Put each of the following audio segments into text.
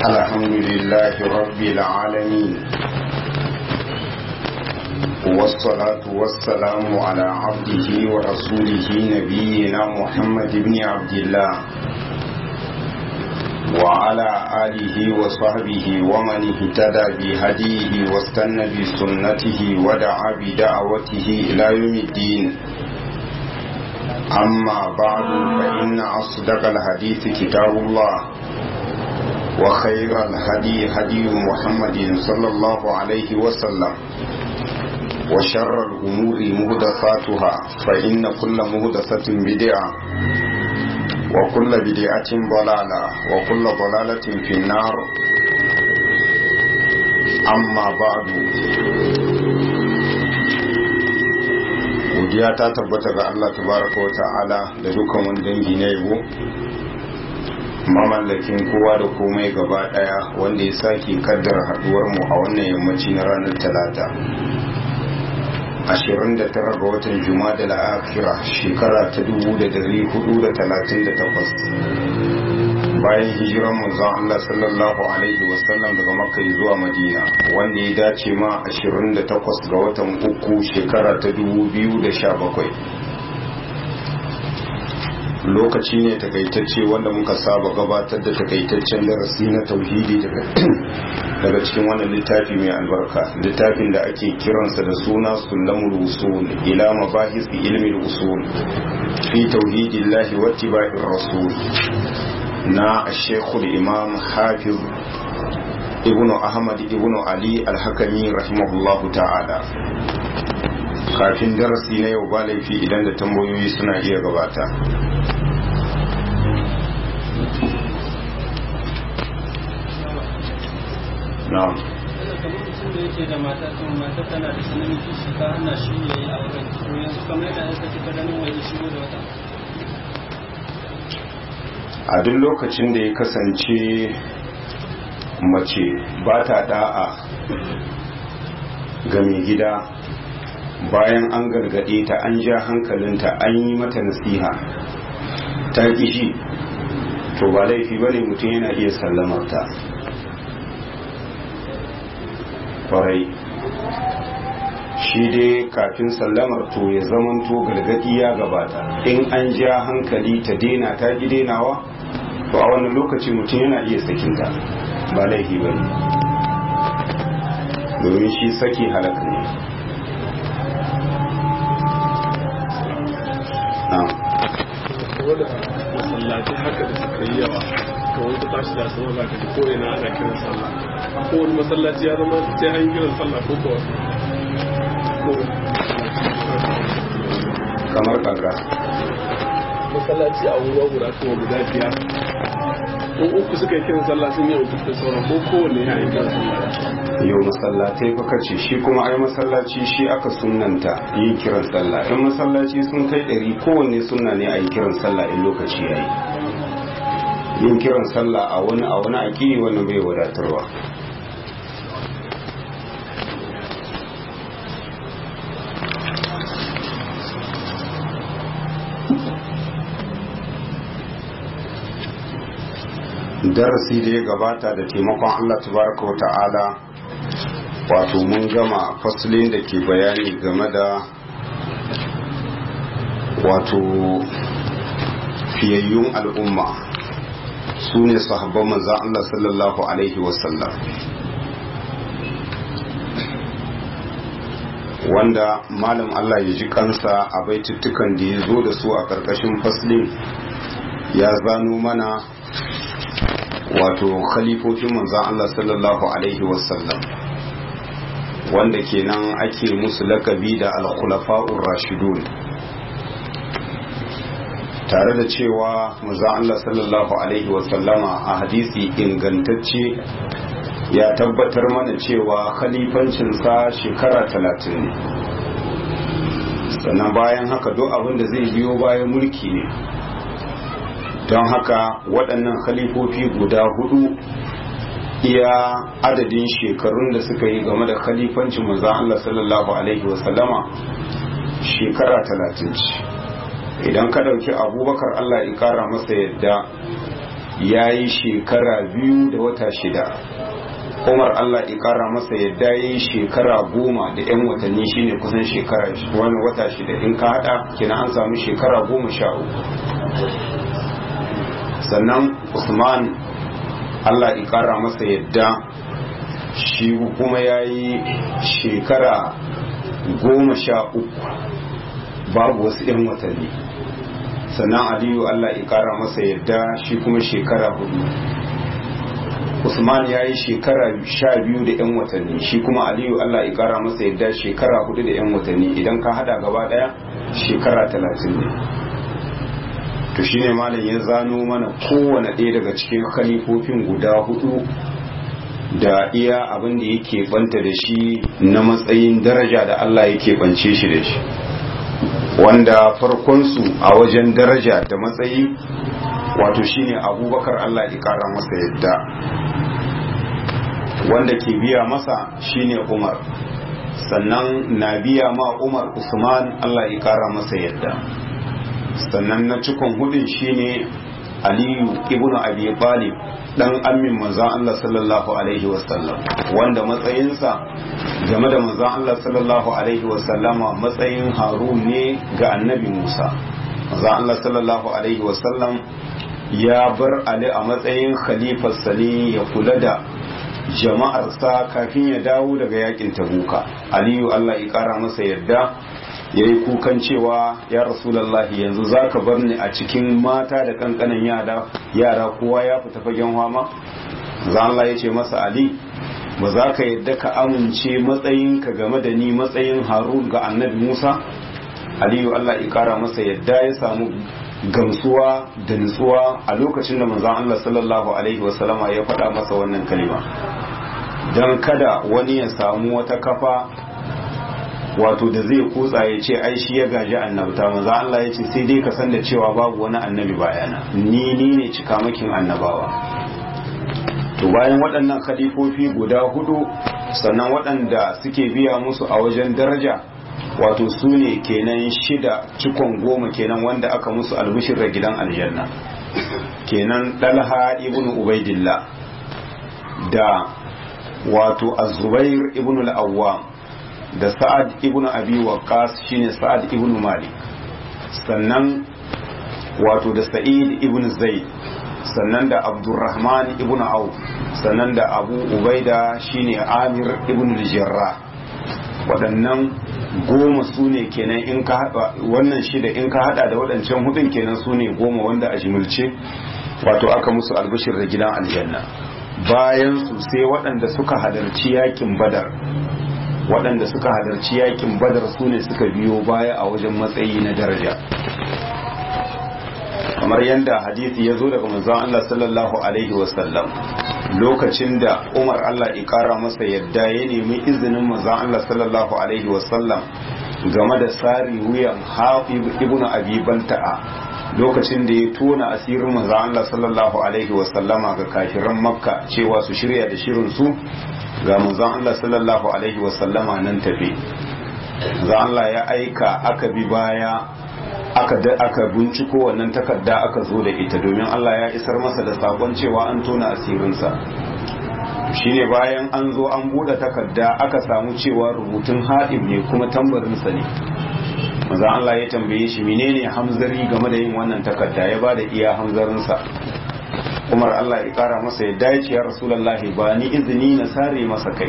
الحمد لله رب العالمين والصلاة والسلام على عبده ورسوله نبينا محمد بن عبد الله وعلى آله وصحبه ومن اهتدى بهديه واستنى بسنته ودعا بدعوته إلى يوم الدين أما بعد فإن أصدق الحديث كتاب الله وخير الهدي هدي محمد صلى الله عليه وسلم وشر الأمور مهدثاتها فإن كل مهدثة بدعة وكل بدعة ضلالة وكل ضلالة في النار أما بعد godiya ta tabbata ga Allah tabaraka wa ta'ala da dukkan wani dangi na yabo mamallakin kowa da komai gaba daya wanda ya sake kaddara haduwar mu a wannan yammaci na ranar talata 29 ga watan juma'a da la'akira shekara ta 1438 bayan hijiran manzon Allah sallallahu alaihi wasallam daga makka zuwa madina wanda ya dace ma 28 ga watan uku shekara ta 2017 lokaci ne takaitacce wanda muka saba gabatar da takaitaccen darasi na tauhidi daga cikin wannan littafi mai albarka littafin da ake kiransa da suna sulamul usul ila mabahis ilmi usul fi tauhidillahi wa ittiba'ir rasul na shekul imam hafiz ibn ahmad ibn ali alhakami rahimahullahu ta'ala kafin darasi na yau ba laifi idan da tambayoyi suna iya gabata na'am yake da mata sun mata tana da sanin kishi ta hana shi ya yi auren to yanzu kamar yadda aka ci ganin wani shigo da wata a duk lokacin da ya kasance mace ba ta da'a ga mai gida bayan an gargaɗe ta an ja hankalinta an yi mata nasiha ta kishi to ba laifi bane mutum yana iya sallamarta kwarai shi dai kafin sallamar to ya zamanto gargadi ya gabata in an ja hankali ta dena ta ki denawa to a wannan lokaci mutum yana iya sakinta ba laifi ba ne domin shi saki halaka ne masallaci haka da suka yi yawa kawai ta tashi da sama za ka ji ko ina ana kiran sallah ko wani masallaci ya zama sai an kiran sallah ko ko kamar kaga masallaci a wuri guda ko guda biyar ko uku suka yi kiran sallah sun yi uku da sauran ko kowanne ya yi kiran sallah yau masallatai kuka ce shi kuma ai masallaci shi aka sunanta yin kiran sallah in masallaci sun kai ɗari kowanne sunna ne a yi kiran sallah in lokaci ya yi yin kiran sallah a wani a wani aƙi wani bai wadatarwa darasi da ya gabata da taimakon Allah tabaraka wa ta'ala wato mun gama fasulin da ke bayani game da wato fiyayyun al'umma su ne sahabban manzan Allah sallallahu Alaihi wasallam wanda malam Allah ya ji kansa a baituttukan da ya zo da su a ƙarƙashin faslin ya zano mana wato khalifofin manzan Allah sallallahu Alaihi wasallam wanda kenan ake musu lakabi da al-khulafa'ur rashidun tare da cewa manzan Allah sallallahu Alaihi wasallama a hadisi ingantacce ya tabbatar mana cewa khalifancinsa shekara talatin ne sannan bayan haka duk abin da zai biyo bayan mulki ne don haka waɗannan khalifofi guda hudu iya adadin shekarun da suka yi game da khalifancin manzan Allah sallallahu Alaihi wasallama shekara talatin ce idan ka ɗauki abubakar Allah in ƙara masa yadda ya yi shekara biyu da wata shida umar allah ƙara masa yadda ya yi shekara goma da 'yan watanni shine kusan shekara wani wata shida in ka hada kina an samu shekara goma sha uku sannan usman allah ƙara masa yadda shi kuma ya yi shekara goma sha uku babu wasu 'yan watanni sannan aliyu allah ya kara masa yadda shi kuma shekara hudu usman ya yi shekara sha biyu da 'yan watanni shi kuma aliyu allah ya kara masa yadda shekara hudu da 'yan watanni idan ka hada gaba daya shekara talatin ne to shine malam ya zano mana kowane ɗaya daga cikin khalifofin guda hudu da iya abin da yake banta da shi na matsayin daraja da allah yake bance shi da shi wanda farkonsu a wajen daraja da matsayi wato shine abubakar Allah ya kara masa yadda wanda ke biya masa shine umar sannan na biya ma umar usman Allah ya kara masa yadda sannan na cikon hudun shine aliyu ibnu abi talib dan amin manzon Allah sallallahu alaihi wasallam wanda matsayinsa game da manzon Allah sallallahu alaihi wasallama matsayin harun ne ga annabi Musa manzon Allah sallallahu alaihi wasallam ya bar Ali a matsayin khalifarsa ne ya kula da jama'arsa kafin ya dawo daga yakin tabuka aliyu Allah ya kara masa yadda ya yi kukan cewa ya rasulallahi yanzu za ka bar ni a cikin mata da kankanan yara yara kowa ya fita fagen hama za Allah ya ce masa ali ba za ka yadda ka amince matsayinka game da ni matsayin harun ga annabi musa aliyu Allah ya kara masa yadda ya samu gamsuwa da nutsuwa a lokacin da manzon Allah sallallahu alaihi wasallama ya faɗa masa wannan kalima don kada wani ya samu wata kafa wato da zai kutsa ya ce ai shi ya gaji annabta maza Allah ya ce sai dai ka san da cewa babu wani annabi bayana ni ni ne cikamakin annabawa to bayan waɗannan khalifofi guda hudu sannan waɗanda suke biya musu a wajen daraja wato su ne kenan shida cikon goma kenan wanda aka musu albishir da gidan aljanna kenan dalha ibn ubaidillah da wato az-zubair ibn al-awwam da sa'ad ibn abi waqas shine sa'ad ibn malik sannan wato da sa'id ibn zaid sannan da abdurrahman ibn auf sannan da abu ubaida shine amir ibn al-jarrah waɗannan goma su ne kenan in ka haɗa wannan shida in ka haɗa da waɗancan hudun kenan su ne goma wanda a jimilce wato aka musu albishir da gidan aljanna bayan su sai waɗanda suka halarci yakin badar waɗanda suka halarci yakin badar su ne suka biyo baya a wajen matsayi na daraja kamar yadda hadisi ya zo daga manzon Allah sallallahu alaihi wasallam lokacin da Umar Allah ya kara masa yadda ya nemi izinin manzon Allah sallallahu alaihi wasallam game da sari wuyan Hafib ibn Abi Balta'a lokacin da ya tona asirin manzon Allah sallallahu alaihi wasallama ga kafiran Makka cewa su shirya da shirin su ga manzon Allah sallallahu alaihi wasallama nan tafe manzon Allah ya aika aka bi baya aka aka binciko wannan takarda aka zo da ita domin Allah ya isar masa da sakon cewa an tona asirinsa shine bayan an zo an bude takarda aka samu cewa rubutun haɗin ne kuma tambarinsa ne maza Allah ya tambaye shi menene hamzari game da yin wannan takarda ya bada iya hamzarinsa Umar Allah ya kara masa ya dace ya Rasulullahi ba ni izini na sare masa kai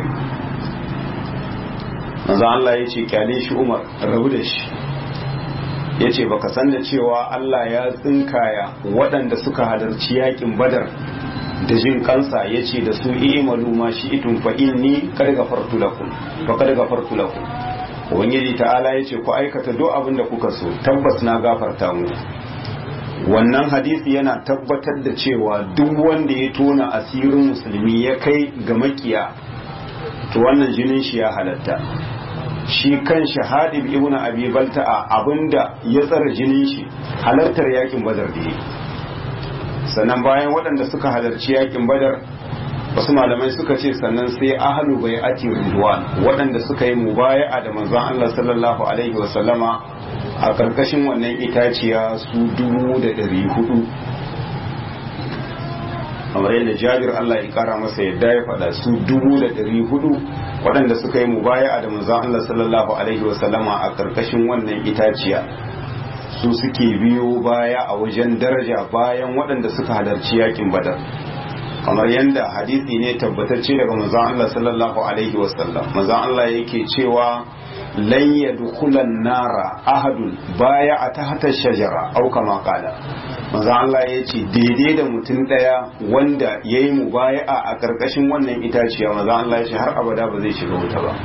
maza Allah ya ce kyale shi Umar rabu da shi ya ce baka san da cewa Allah ya tsinkaya waɗanda suka halarci yakin badar da jin kansa ya ce da su imalu ma shi itun fa inni kad gafartu lakum fa kad gafartu lakum ubangiji ta'ala ya ce ku aikata duk abin da kuka so tabbas na gafarta mu wannan hadisi yana tabbatar da cewa duk wanda ya tona asirin musulmi ya kai ga makiya to wannan jinin shi ya halatta shi kan shahadib ibn abi balta'a abinda ya tsara jinin shi halartar yakin badar da sannan bayan waɗanda suka halarci yakin badar wasu malamai suka ce sannan sai ahlu bai ati ridwan waɗanda suka yi mubaya'a da manzon Allah sallallahu alaihi wa sallama a karkashin wannan itaciya su dubu da ɗari hudu kamar yadda jabir Allah ya kara masa yadda ya faɗa su dubu da ɗari hudu waɗanda suka yi mubaya da manzon Allah sallallahu alaihi wasallama a ƙarƙashin wannan itaciya su suke biyo baya a wajen daraja bayan waɗanda suka halarci yakin badar kamar yadda hadisi ne tabbatacce daga manzon Allah sallallahu alaihi wasallam manzon Allah yake cewa lan yadkhulan nara ahadun baya a tahta shajara au kama qala manzon Allah yace daidai da mutum daya wanda yayi mubaya'a a karkashin wannan itaciya manzon Allah yace har abada ba zai shiga wuta ba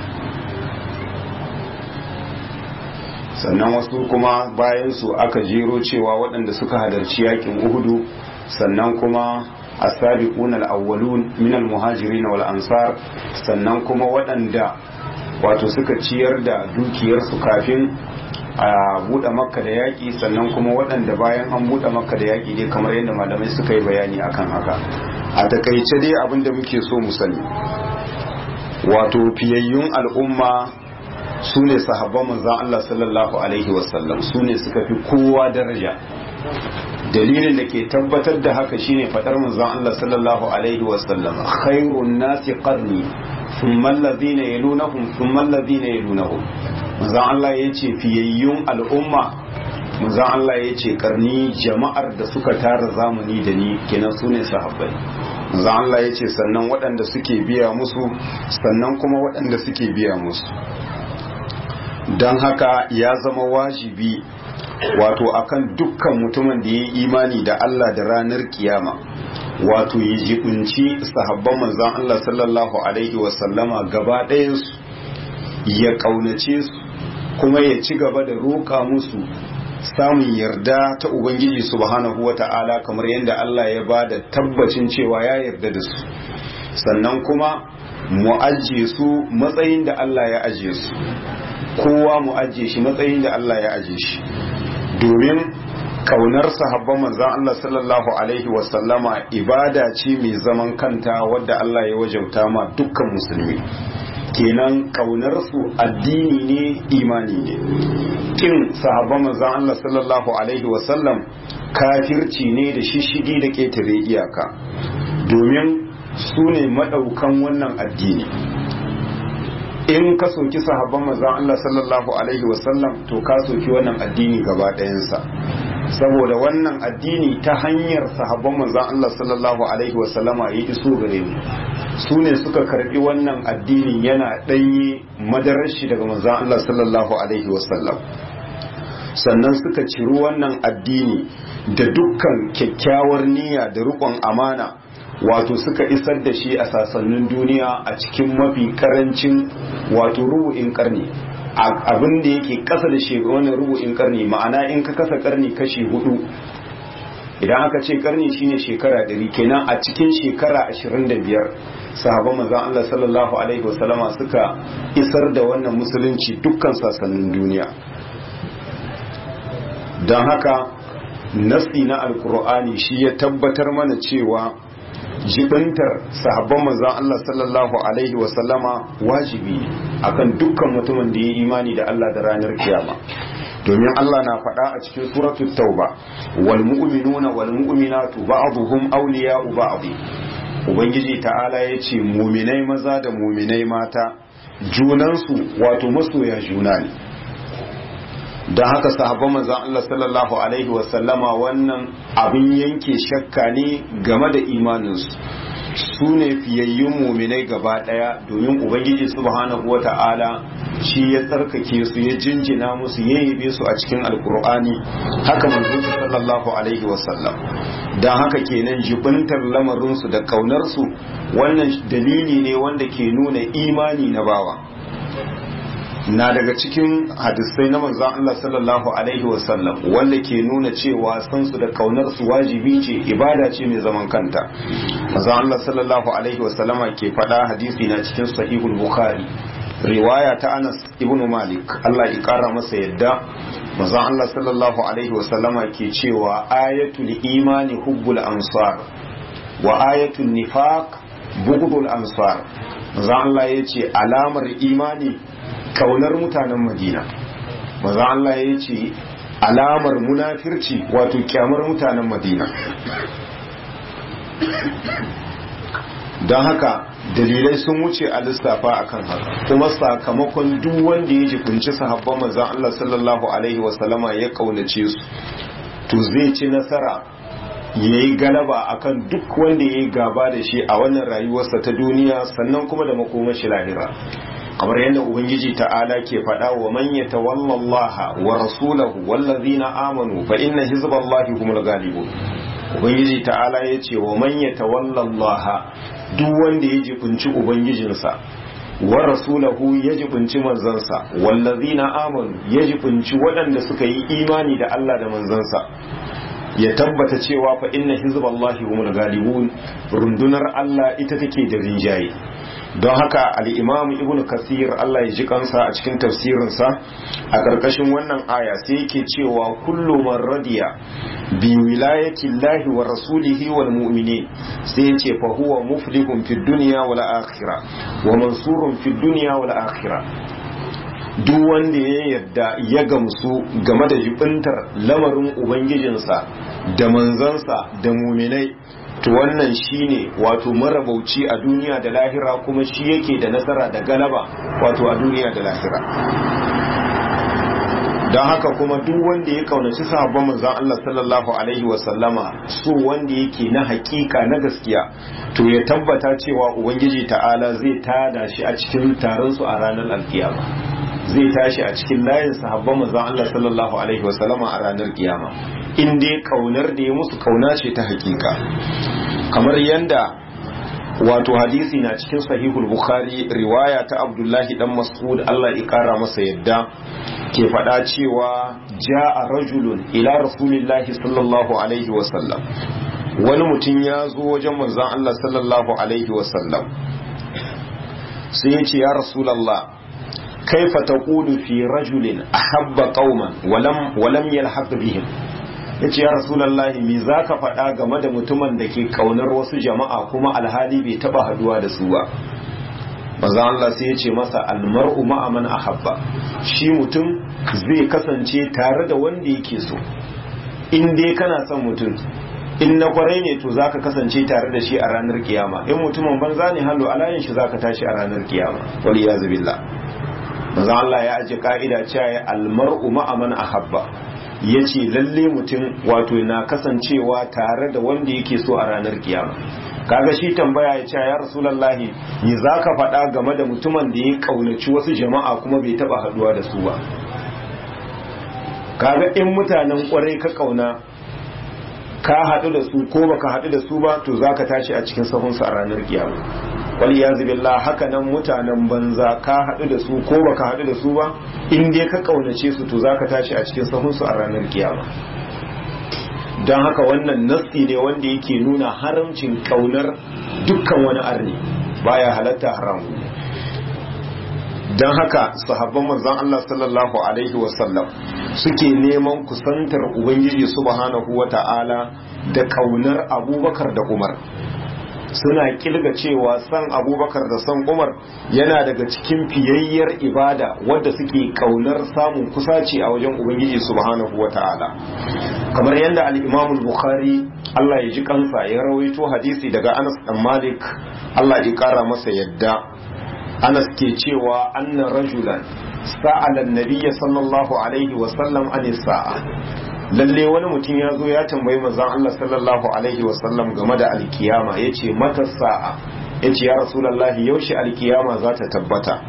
sannan wasu kuma bayan su aka jero cewa waɗanda suka halarci yakin uhudu sannan kuma السابقون الأولون من المهاجرين والأنصار sannan kuma waɗanda wato suka ciyar da dukiyarsu kafin a buɗe makka da yaƙi sannan kuma waɗanda bayan an buɗe makka da yaƙi dai kamar yadda malamai suka yi bayani akan haka a takaice dai abin da muke so mu sani wato fiyayyun al'umma su ne sahabban manzan Allah sallallahu alaihi wasallam su ne suka fi kowa daraja dalilin da ke tabbatar da haka shine fadar manzon Allah sallallahu alaihi wasallam khairun nasi qarni thumma alladhina yalunahum thumma alladhina yalunahum manzon Allah yace fiyayyun al'umma manzon Allah yace karni jama'ar da suka tara zamani da ni kenan sune sahabbai manzon Allah yace sannan waɗanda suke biya musu sannan kuma waɗanda suke biya musu don haka ya zama wajibi wato akan dukkan mutumin da ya yi imani da Allah da ranar kiyama wato ya jibinci sahabban manzan Allah sallallahu alaihi wasallama gaba ɗayansu ya ƙaunace su kuma ya ci gaba da roƙa musu samun yarda ta Ubangiji subhanahu wa ta'ala kamar yadda Allah ya ba da tabbacin cewa ya yarda da su sannan kuma mu ajiye su matsayin da Allah ya ajiye su kowa mu ajiye shi matsayin da Allah ya ajiye shi domin kaunar sahabban manzan Allah sallallahu alaihi wasallama ibada ce mai zaman kanta wadda Allah ya wajauta ma dukkan musulmi kenan kaunar su addini ne imani ne kin sahabban manzan Allah sallallahu alaihi wasallam kafirci ne da shishigi da ketare iyaka domin su ne madaukan wannan addini in ka soki sahabban manzon Allah sallallahu alaihi wasallam to ka soki wannan addini gaba ɗayansa saboda wannan addini ta hanyar sahabban manzon Allah sallallahu alaihi wasallama ya iso gare mu su ne suka karbi wannan addini yana ɗanye madarar shi daga manzon Allah sallallahu alaihi wasallam sannan suka ciri wannan addini da dukkan kyakkyawar niyya da riƙon amana wato suka isar da shi a sasannin duniya a cikin mafi karancin wato rubu'in karni abin da yake kasa da wannan rubu'in karni ma'ana in ka kasa karni kashi hudu idan aka ce karni shine shekara ɗari kenan a cikin shekara ashirin da biyar sahabban manzon Allah sallallahu alaihi wasallama suka isar da wannan musulunci dukkan sasannin duniya don haka nasi na alkur'ani shi ya tabbatar mana cewa jibintar sahabban manzon Allah sallallahu alaihi wasallama wajibi akan dukkan mutumin da ya imani da Allah da ranar kiyama domin Allah na faɗa a cikin suratul tauba wal mu'minuna wal mu'minatu ba'dhum awliya'u ba'd ubangiji ta'ala yace mu'minai maza da mu'minai mata junansu wato masoya juna ne don haka sahabban manzon Allah sallallahu alaihi wasallama wannan abin yanke shakka ne game da imaninsu su ne fiyayyun muminai gaba daya domin ubangiji subhanahu wata'ala shi ya tsarkake su ya jinjina musu ya yabe su a cikin alkur'ani haka manzon sallallahu alaihi wasallam don haka kenan jibintar lamarinsu da kaunarsu wannan dalili ne wanda ke nuna imani na bawa na daga cikin hadisai na manzon Allah sallallahu alaihi wasallam wanda ke nuna cewa san su da kaunar su wajibi ce ibada ce mai zaman kanta manzon Allah sallallahu alaihi wasallama ke faɗa hadisi na cikin sahihul bukhari riwaya ta Anas ibn Malik Allah ya kara masa yadda manzon Allah sallallahu alaihi wasallama ke cewa ayatul imani hubbul ansar wa ayatul nifaq bughdul ansar manzon Allah yace alamar imani kaunar mutanen madina maza Allah ya ce alamar munafirci wato kyamar mutanen madina don haka dalilai sun wuce a lissafa akan haka kuma sakamakon duk wanda ya jikunci sahabban manzon Allah sallallahu alaihi wasallama ya kaunace su to zai ci nasara ya yi galaba akan duk wanda ya yi gaba da shi a wannan rayuwarsa ta duniya sannan kuma da makomashi lahira kamar yadda ubangiji ta'ala ke faɗa wa man yatawalla Allah wa rasulahu wallazina amanu fa inna hizballahi humul ghalibun ubangiji ta'ala yace wa man yatawalla Allah duk wanda ya jibinci ubangijinsa wa rasulahu ya jibinci manzansa wallazina amanu ya jibinci waɗanda suka yi imani da Allah da manzansa ya tabbata cewa fa inna hizballahi humul ghalibun rundunar Allah ita take da rinjaye don haka al-imam ibn kasir Allah ya ji kansa a cikin tafsirinsa a ƙarƙashin wannan aya sai yake cewa kullu man radiya bi wilayati llahi wa rasulihi wal mu'minin sai ya ce fa huwa muflihun fid dunya wal akhirah wa mansurun fid dunya wal akhirah duk wanda ya yarda ya gamsu game da jibintar lamarin ubangijinsa da manzansa da muminai to wannan shine wato marabauci a duniya da lahira kuma shi yake da nasara da galaba wato a duniya da lahira don haka kuma duk wanda ya kaunaci sahabban manzon Allah sallallahu alaihi wasallama so wanda yake na hakika na gaskiya to ya tabbata cewa ubangiji ta'ala zai tada shi a cikin taron su a ranar alkiyama zai tashi a cikin layin sahabban manzon Allah sallallahu alaihi wasallama a ranar kiyama in dai kaunar da ya musu kauna ce ta hakika kamar yanda wato hadisi na cikin sahihul bukhari riwaya ta abdullahi dan mas'ud Allah ya kara masa yadda ke faɗa cewa ja'a rajulun ila rasulillahi sallallahu alaihi wasallam wani mutum ya zo wajen manzon Allah sallallahu alaihi wasallam sai ya ce ya rasulallah kaifa taqulu fi rajulin ahabba qauman walam walam yalhaq bihim yace ya rasulullahi me zaka faɗa game da mutumin da ke kaunar wasu jama'a kuma alhali bai taba haduwa da su ba manzo Allah sai yace masa almar'u ma'a man ahabba shi mutum zai kasance tare da wanda yake so in dai kana son mutum in na kwarai ne to zaka kasance tare da shi a ranar kiyama in mutumin banza ne hallo alayin shi zaka tashi a ranar kiyama wal iyaz billah manzo Allah ya aje ka'ida cewa almar'u ma'a man ahabba yace lalle mutum wato na kasancewa tare da wanda yake so a ranar kiyama kaga shi tambaya ya ce ya rasulullahi ni zaka faɗa game da mutumin da ya kaunaci wasu jama'a kuma bai taba haduwa da su ba kaga in mutanen kwarai ka kauna ka haɗu da su ko baka haɗu da su ba to zaka tashi a cikin sahunsu a ranar kiyama wal yazi billah haka nan mutanen banza ka haɗu da su ko baka haɗu da su ba in dai ka kaunace su to zaka tashi a cikin sahunsu a ranar kiyama don haka wannan nassi ne wanda yake nuna haramcin kaunar dukkan wani arni baya halatta haram don haka sahabban manzon Allah sallallahu alaihi wasallam suke neman kusantar ubangiji subhanahu wata'ala da kaunar abubakar da umar suna kilga cewa san abubakar da san umar yana daga cikin fiyayyar ibada wadda suke kaunar samun kusaci a wajen ubangiji subhanahu wata'ala kamar yadda al-imam bukhari Allah ya ji kansa ya rawaito hadisi daga Anas dan Malik Allah ya kara masa yadda Anas ke cewa anna rajulan sa'ala an-nabiy sallallahu alaihi wa sallam an sa'a lalle wani mutum ya zo ya tambayi manzon Allah sallallahu alaihi wa sallam game da alkiyama yace mata sa'a yace ya rasulullahi yaushe alkiyama za ta tabbata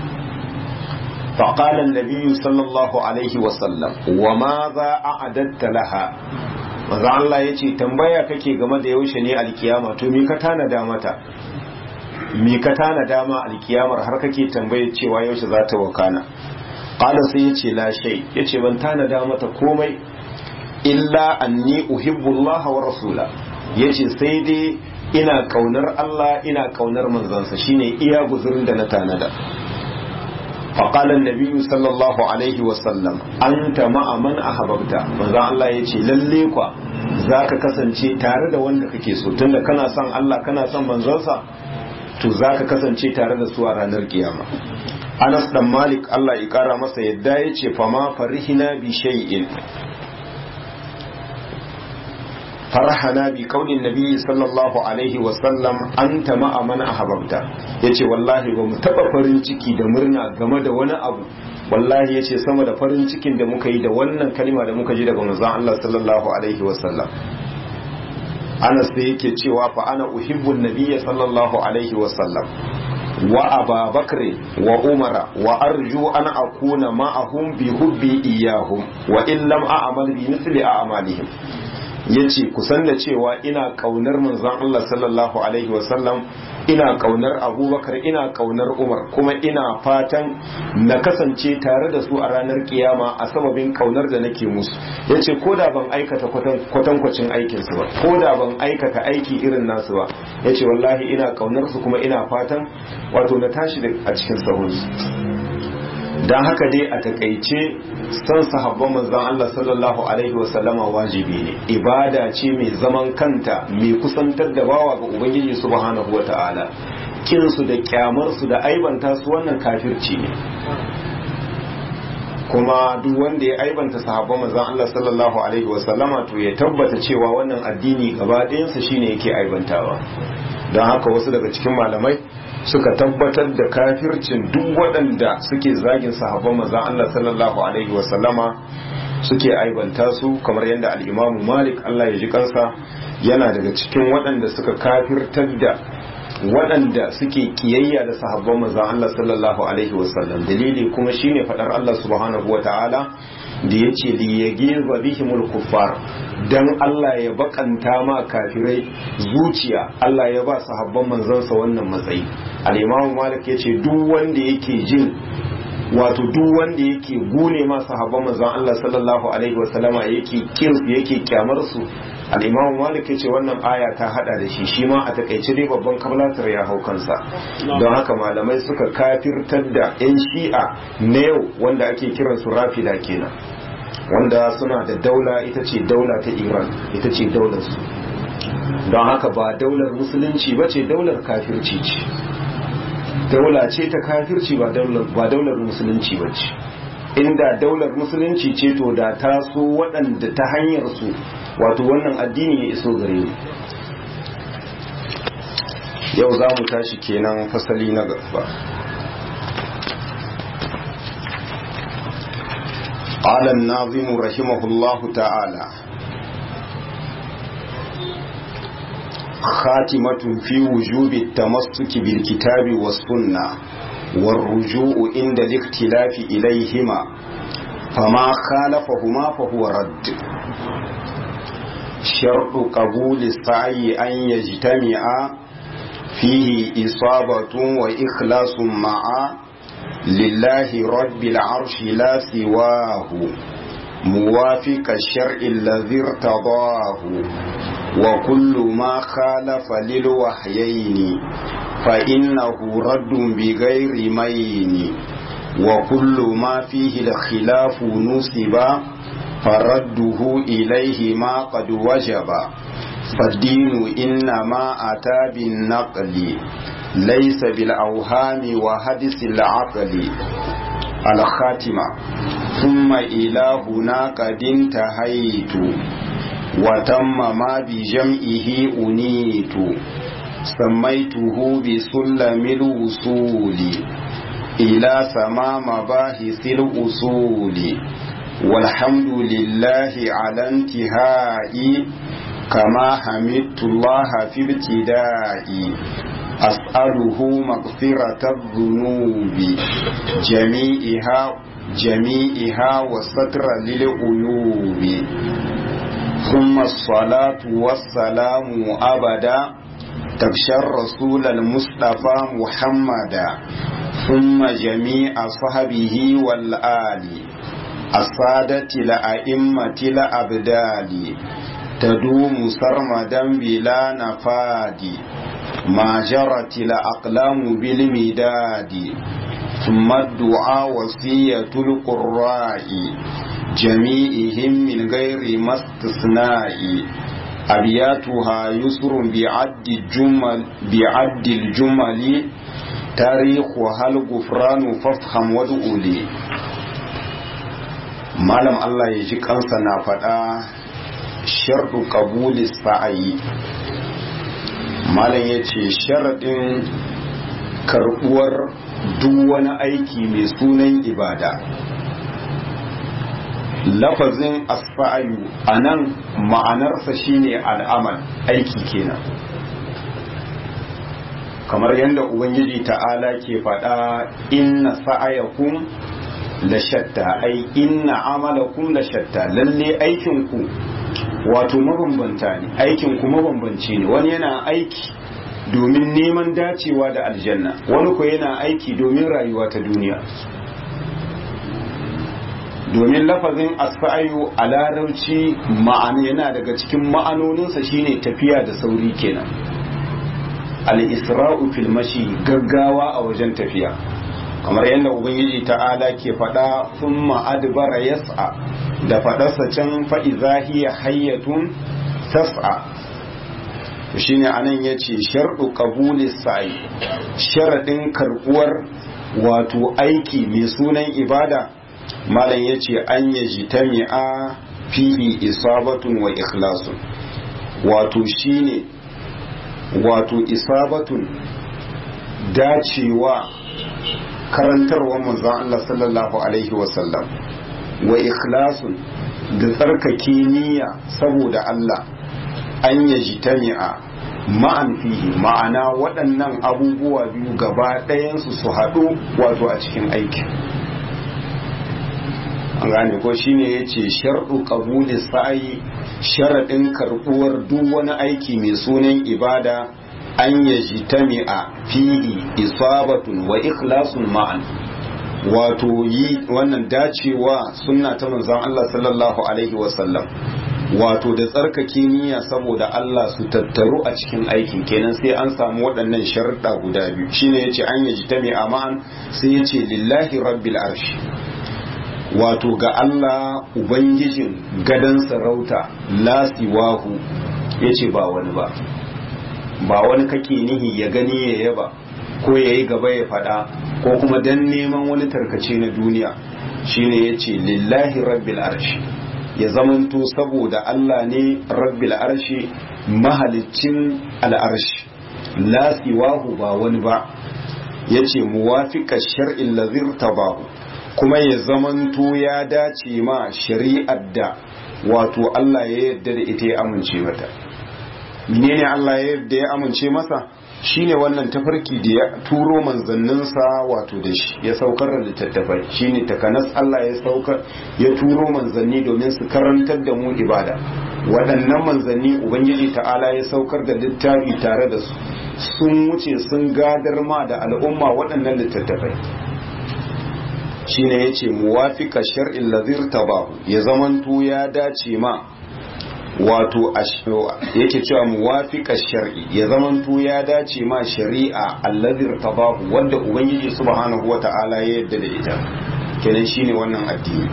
فقال النبي صلى الله عليه وسلم وماذا أعددت لها maza Allah ya ce tambaya kake game da yaushe ne alkiyama to me ka tanada mata me ka tanada ma alkiyamar har kake tambaye cewa yaushe za ta wakana qala sai yace la shay yace ban tanada mata komai illa anni uhibbu Allah wa rasula yace sai dai ina kaunar Allah ina kaunar manzansa shine iya guzurin da na tanada فقال النبي صلى الله عليه وسلم أنت مع من أحببت manzo Allah ya ce lalle kwa zaka kasance tare da wanda kake so tunda kana son Allah kana son manzonsa to zaka kasance tare da su a ranar kiyama Anas dan Malik Allah ya kara masa yadda ya ce fama farihina bi shay'in farhana bi kaulin nabi sallallahu alaihi wasallam anta ma'a man ahbabta yace wallahi ba mu taba farin ciki da murna game da wani abu wallahi yace sama da farin cikin da muka yi da wannan kalma da muka ji daga manzon Allah sallallahu alaihi wasallam Anas sai yake cewa fa ana uhibbun nabiyya sallallahu alaihi wasallam wa Aba Bakr wa Umar wa arju an akuna ma'ahum bi hubbi iyahum wa in lam a'mal bi mithli a'malihim yace kusan da cewa ina kaunar manzon Allah sallallahu alaihi wasallam ina kaunar abubakar ina kaunar umar kuma ina fatan na kasance tare da su a ranar kiyama a sababin kaunar da nake musu ya ce ko da ban aikata kwatankwacin aikinsu ba ko da ban aikata aiki irin nasu ba ya ce wallahi ina kaunar su kuma ina fatan wato na tashi a cikin sahunsu don haka dai a takaice son sahabban manzon Allah sallallahu alaihi wasallama wajibi ne ibada ce mai zaman kanta mai kusantar da bawa ga ubangiji subhanahu wata'ala kin su da kyamar su da aibanta su wannan kafirci ne kuma duk wanda ya aibanta sahabban manzon Allah sallallahu alaihi wasallama to ya tabbata cewa wannan addini gaba ɗayansa shine yake aibantawa don haka wasu daga cikin malamai suka tabbatar da kafircin duk waɗanda suke zagin sahabban manzon Allah sallallahu alaihi wasallama suke aibanta su kamar yadda al-Imam Malik Allah ya ji kansa yana daga cikin waɗanda suka kafirtar da waɗanda suke kiyayya da sahabban manzon Allah sallallahu alaihi wasallam dalili kuma shine fadar Allah subhanahu wataala da yace li yagiza bihimul kuffar dan Allah ya bakanta ma kafirai zuciya Allah ya ba sahabban manzansa wannan matsayi al-Imam Malik yace duk wanda yake jin wato duk wanda yake gune ma sahabban manzon Allah sallallahu alaihi wasallama yake kin yake kyamar su al-Imam Malik yace wannan aya ta hada da shi shi ma a takaice dai babban kablatar ya hau kansa don haka malamai suka kafirtar da yan shi'a na yau wanda ake kiran su rafida kenan wanda suna da daula ita ce daula ta Iran ita ce daular su don haka ba daular musulunci ba ce daular kafirci ce daula ce ta kafirci ba daular musulunci ba ce inda daular musulunci ce to da ta so waɗanda ta hanyar su wato wannan addini ya iso gare mu yau za mu tashi kenan fasali na gaba قال الناظم رحمه الله تعالى خاتمة في وجوب التمسك بالكتاب والسنة والرجوع عند الاختلاف إليهما فما خالفهما فهو رد شرط قبول السعي أن يجتمع فيه إصابة وإخلاص معا لله رب العرش لا سواه موافق الشرع الذي ارتضاه وكل ما خالف للوحيين فإنه رد بغير مين وكل ما فيه الخلاف نصب فرده إليه ما قد وجب فالدين إنما أتى بالنقل ليس بالأوهام وحدث العقل الخاتمة ثم إلى هنا قد انتهيت وتم ما بجمعه أنيت سميته بسلم الوصول إلى سما مباحث الأصول والحمد لله على انتهائي كما حمدت الله في ابتدائي أسأله مغفرة الذنوب جميعها جميعها وستر للعيوب ثم الصلاة والسلام أبدا تبشى الرسول المصطفى محمدا ثم جميع صحبه والآل السادة الأئمة الأبدال تدوم سرمدا بلا نفاد ما جرت الأقلام بالمداد ثم الدعاء وصية القراء جميعهم من غير ما استثناء أبياتها يسر بعد الجمل بعد الجمل تاريخها الغفران فافهم وادعوا malam Allah ya ji kansa na faɗa sharɗu ƙabuli sa'ayi malam ya ce sharaɗin karɓuwar duk wani aiki mai sunan ibada lafazin asfa'ayu a nan ma'anarsa shine al'amal aiki kenan kamar yadda ubangiji ta'ala ke faɗa inna sa'ayakum la shatta ai inna amalakum la shatta lalle aikinku wato mabambanta ne aikinku mabambanci ne wani yana aiki domin neman dacewa da aljanna wani ko yana aiki domin rayuwa ta duniya domin lafazin asfa'ayu a larabci ma'ana yana daga cikin ma'anoninsa shine tafiya da sauri kenan al-isra'u fil mashi gaggawa a wajen tafiya kamar yadda ubangiji ta'ala ke faɗa thumma adbara yas'a da faɗarsa can fa idza hiya hayyatun tas'a shine anan yace sharɗu qabuli sa'i sharadin karbuwar wato aiki mai sunan ibada malam yace an yajtami'a fihi isabatun wa ikhlasun wato shine wato isabatun dacewa karantarwa manzon Allah sallallahu alaihi wasallam wa ikhlasun da tsarkake niyya saboda Allah an yajtami'a ma'an fihi ma'ana waɗannan abubuwa biyu gaba ɗayansu su haɗu wato a cikin aiki an gane ko shine yace sharɗu qabuli sa'i sharaɗin karɓuwar duk wani aiki mai sunan ibada an yajtami'a fihi isabatun wa ikhlasun ma'an wato yi wannan dacewa sunna ta manzon Allah sallallahu alaihi wasallam wato da tsarkake niyya saboda Allah su tattaru a cikin aikin kenan sai an samu waɗannan sharuɗa guda biyu shine yace an yajtami'a ma'an sai yace lillahi rabbil arshi wato ga Allah Ubangijin gadon sarauta lasiwahu ya ce ba wani ba ba wani kake nihi ya gani ya yaba ko ya yi gaba ya fada ko kuma dan neman wani tarkace na duniya shine ya ce lillahi rabbil arshi ya zamanto saboda Allah ne rabbil arshi mahalicin al'arshi lasiwahu ba wani ba ya ce muwafiƙa shar'in lazir tabahu kuma ya zamanto ya dace ma shari'ar da wato Allah ya yarda da ita ya amince mata menene Allah ya yarda ya amince masa shine wannan tafarki da ya turo manzanninsa wato da shi ya saukar da littattafai shine takanas Allah ya saukar ya turo manzanni domin su karantar da mu ibada waɗannan manzanni ubangiji ta'ala ya saukar da littafi tare da su sun wuce sun gadar ma da al'umma waɗannan littattafai shine yace muwafiqa shar'il ladhir tabahu ya zamanto ya dace ma wato yake cewa muwafiqa shar'i ya zamanto ya dace ma shari'a alladhir tabahu wanda ubangiji subhanahu wata'ala ya yarda da ita kenan shine wannan addini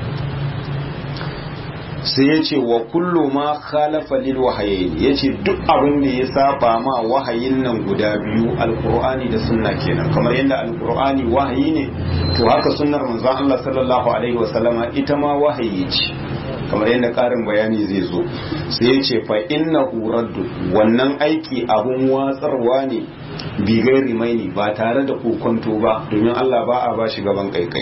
sai ya ce wa kullu ma khalafa lil wahayin ya ce duk abin da ya saba ma wahayin nan guda biyu alkur'ani da sunna kenan kamar yadda alkur'ani wahayi ne to haka sunnar manzon Allah sallallahu alaihi wasallama ita ma wahayi ce kamar yadda karin bayani zai zo sai ya ce fa innahu raddu wannan aiki abun watsarwa ne bi gairi maini ba tare da kokonto ba domin Allah ba a bashi gaban kaikai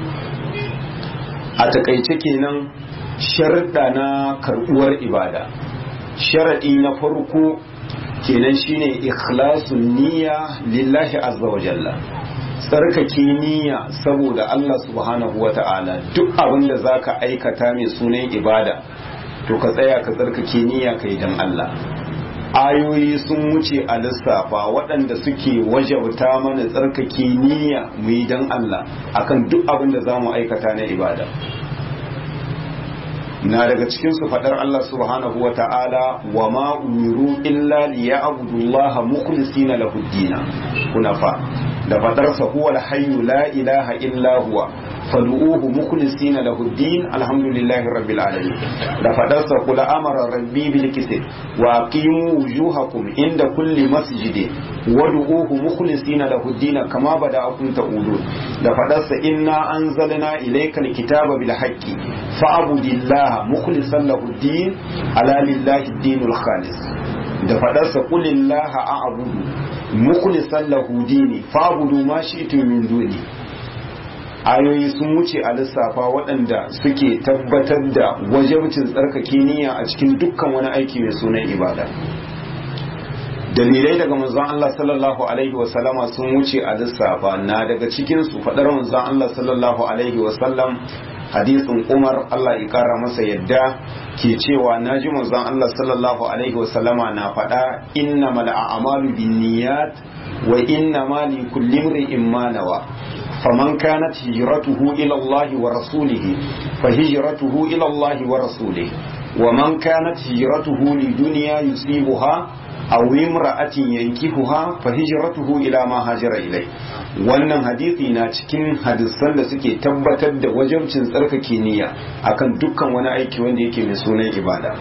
a takaice kenan sharuɗa na karɓuwar ibada sharaɗi na farko kenan shine ikhlasun niyya lillahi azza wa jalla tsarkake niyya saboda Allah subhanahu wa ta'ala duk abin da zaka aikata mai sunan ibada to ka tsaya ka tsarkake niyya kai dan Allah ayoyi sun wuce a lissafa waɗanda suke wajabta mana tsarkake niyya mu yi dan Allah akan duk abin da za mu aikata na ibada na daga cikin su fadar Allah subhanahu wa ta'ala wa ma umiru illa liya'budu Allah mukhlisina lahu dina kunafa da fadar sa huwa al-hayyu la ilaha illa huwa fad'uhu mukhlisina lahu din alhamdulillahi rabbil alamin da fadarsa qul amara rabbi bil qist wa aqimu wujuhakum inda kulli masjidin wad'uhu mukhlisina lahu din kama bada'akum ta'udun da fadarsa inna anzalna ilaykal kitaba bil haqqi fa'budillaha mukhlisan lahu din ala lillahi dinul khalis da fadarsa qulillaha a'budu mukhlisan lahu dini fa'budu ma shi'tum min duni ayoyi sun wuce a lissafa waɗanda suke tabbatar da wajabcin tsarkake niyya a cikin dukkan wani aiki mai sunan ibada dalilai daga manzon Allah sallallahu alaihi wa sallama sun wuce a lissafa na daga cikin su fadar manzon Allah sallallahu alaihi wa sallam hadisin Umar Allah ya kara masa yadda ke cewa naji manzon Allah sallallahu alaihi wa sallama na fada innamal a'malu binniyat wa innamal likulli imrin ma nawa فمن كانت هجرته إلى الله ورسوله فهجرته إلى الله ورسوله ومن كانت هجرته لدنيا يصيبها أو امرأة ينكحها فهجرته إلى ما هاجر إليه wannan hadisi na cikin hadisan da suke tabbatar da wajabcin tsarkake niyya akan dukkan wani aiki wanda yake mai sunan ibada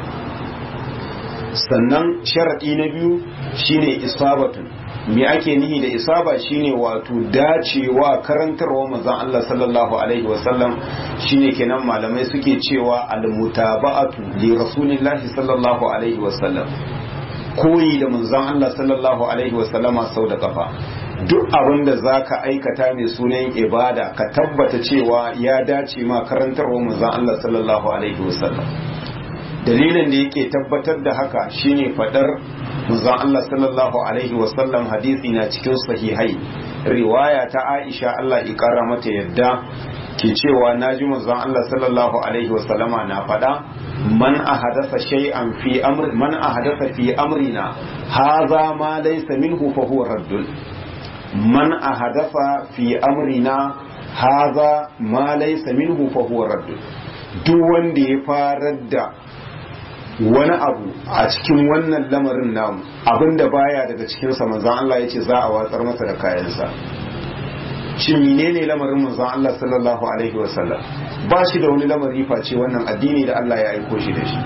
sannan sharaɗi na biyu shine isabatu me ake nihi da isaba shine wato dacewa karantarwa manzon Allah sallallahu alaihi wasallam shine kenan malamai suke cewa almutaba'atu li rasulillahi sallallahu alaihi wasallam koyi da manzon Allah sallallahu alaihi wasallama sau da kafa duk abin da zaka aikata mai sunan ibada ka tabbata cewa ya dace ma karantarwa manzon Allah sallallahu alaihi wasallam dalilin da yake tabbatar da haka shine fadar manzon Allah sallallahu alaihi wasallam hadisi na cikin sahihai riwaya ta Aisha Allah ya kara mata yadda ke cewa naji manzon Allah sallallahu alaihi wasallama na fada man ahadatha shay'an fi amr man ahadatha fi amrina hadha ma laysa minhu fa huwa raddun man ahadatha fi amrina hadha ma laysa minhu fa huwa raddun duk wanda ya farar da wani abu a cikin wannan lamarin namu abinda baya daga cikinsa manzan Allah ya ce za a watsar masa da kayansa shi menene lamarin manzan Allah sallallahu alaihi wasallam ba shi da wani lamari face wannan addini da Allah ya aiko shi da shi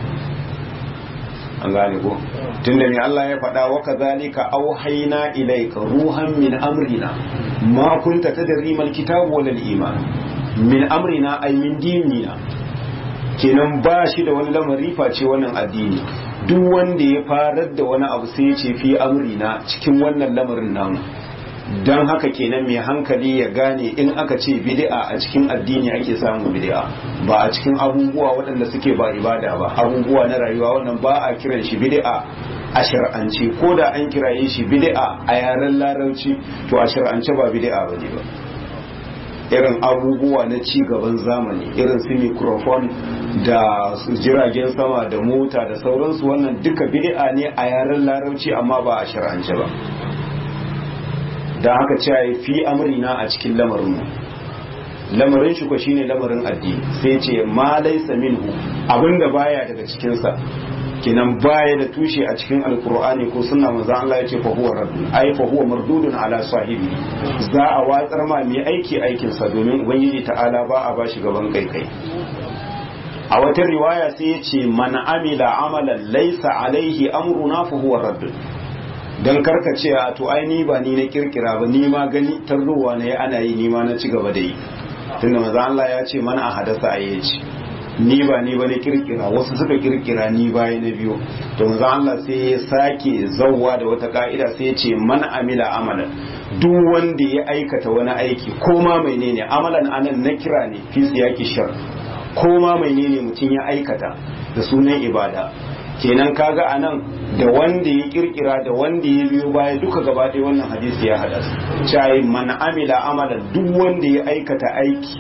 an gane ko tunda mai Allah ya faɗa wa kadhalika auhayna ilayka ruhan min amrina ma kunta tadri mal kitabu wal iman min amrina ay min dinina kenan ba shi da wani lamari face wannan addini duk wanda ya farar da wani abu sai ya ce fi amrina cikin wannan lamarin namu don haka kenan mai hankali ya gane in aka ce bid'a a cikin addini ake samun bid'a ba a cikin abubuwa waɗanda suke ba ibada ba abubuwa na rayuwa wannan ba a kiran shi bid'a a shar'ance ko da an kiraye shi bid'a a yaren larabci to a shar'ance ba bid'a ba ne ba irin abubuwa na ci gaban zamani irin su microphone da jiragen sama da mota da sauransu wannan duka bid'a ne a yaren larabci amma ba a shar'ance ba da haka cewa fi amrina a cikin lamarin lamarin shi ko shine lamarin addini sai ce ma laysa minhu abinda baya daga cikin sa kinan baya da tushe a cikin alkur'ani ko sunna manzo Allah ya ce fa huwa raddun ai fa huwa mardudun ala sahibi za a watsar ma mai aiki aikin sa domin ubangiji ta'ala ba a bashi gaban kai kai a wata riwaya sai ya ce man amila amalan laysa alaihi amruna fa huwa raddun dan karka ce a to ai ni ba ni na kirkira ba ni ma gani tarrowa ne ana yi ni ma na ci gaba da yi tunda manzo Allah ya ce mana a hadasa ayyaci ni ba ni ba na kirkira wasu suka kirkira ni baya na biyu to manzo Allah sai ya sake zawwa da wata ka'ida sai ya ce man amila amalan duk wanda ya aikata wani aiki ko ma menene amalan anan na kira ne fi siyaki shar ko ma menene mutum ya aikata da sunan ibada kenan kaga anan da wanda ya kirkira da wanda ya biyo baya duka gaba ɗaya wannan hadisi ya hada su cai man amila amalan duk wanda ya aikata aiki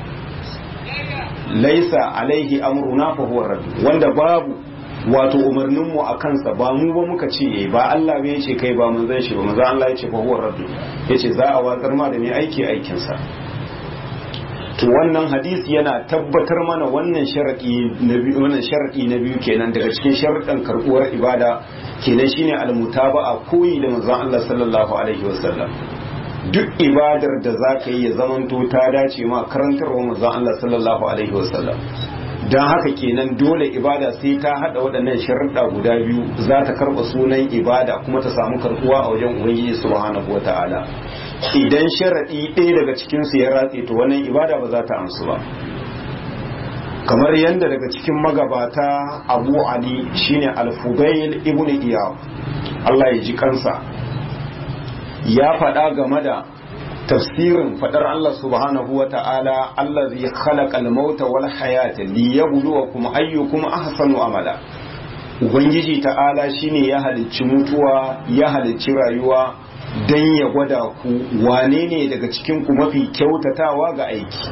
laisa alaihi amruna fa huwa radd wanda babu wato umarnin mu a kansa ba mu ba muka ce yayi ba Allah bai ce kai ba mun zan shi ba manzo Allah ya ce fa huwa radd yace za a watsar ma da mai aiki aikin sa to wannan hadisi yana tabbatar mana wannan sharadi na biyu wannan sharadi na biyu kenan daga cikin sharadan karbuwar ibada kenan shine almutaba'a koyi da manzon Allah sallallahu alaihi wasallam duk ibadar da za ka yi ya zamanto ta dace ma karantarwa manzon Allah sallallahu alaihi wasallam don haka kenan dole ibada sai ta hada waɗannan sharuɗa guda biyu za ta karɓa sunan ibada kuma ta samu karɓuwa a wajen ubangiji subhanahu wata'ala idan sharaɗi ɗaya daga cikinsu ya ratse to wannan ibada ba za ta amsu ba kamar yadda daga cikin magabata abu ali shine al-fudail ibn iyab Allah ya ji kansa ya faɗa game da tafsirin faɗar Allah subhanahu wa ta'ala allazi khalaqa al-mauta wal hayata liyabluwakum ayyukum ahsanu amala ubangiji ta'ala shine ya halicci mutuwa ya halicci rayuwa dan ya gwada ku wane ne daga cikin ku mafi kyautatawa ga aiki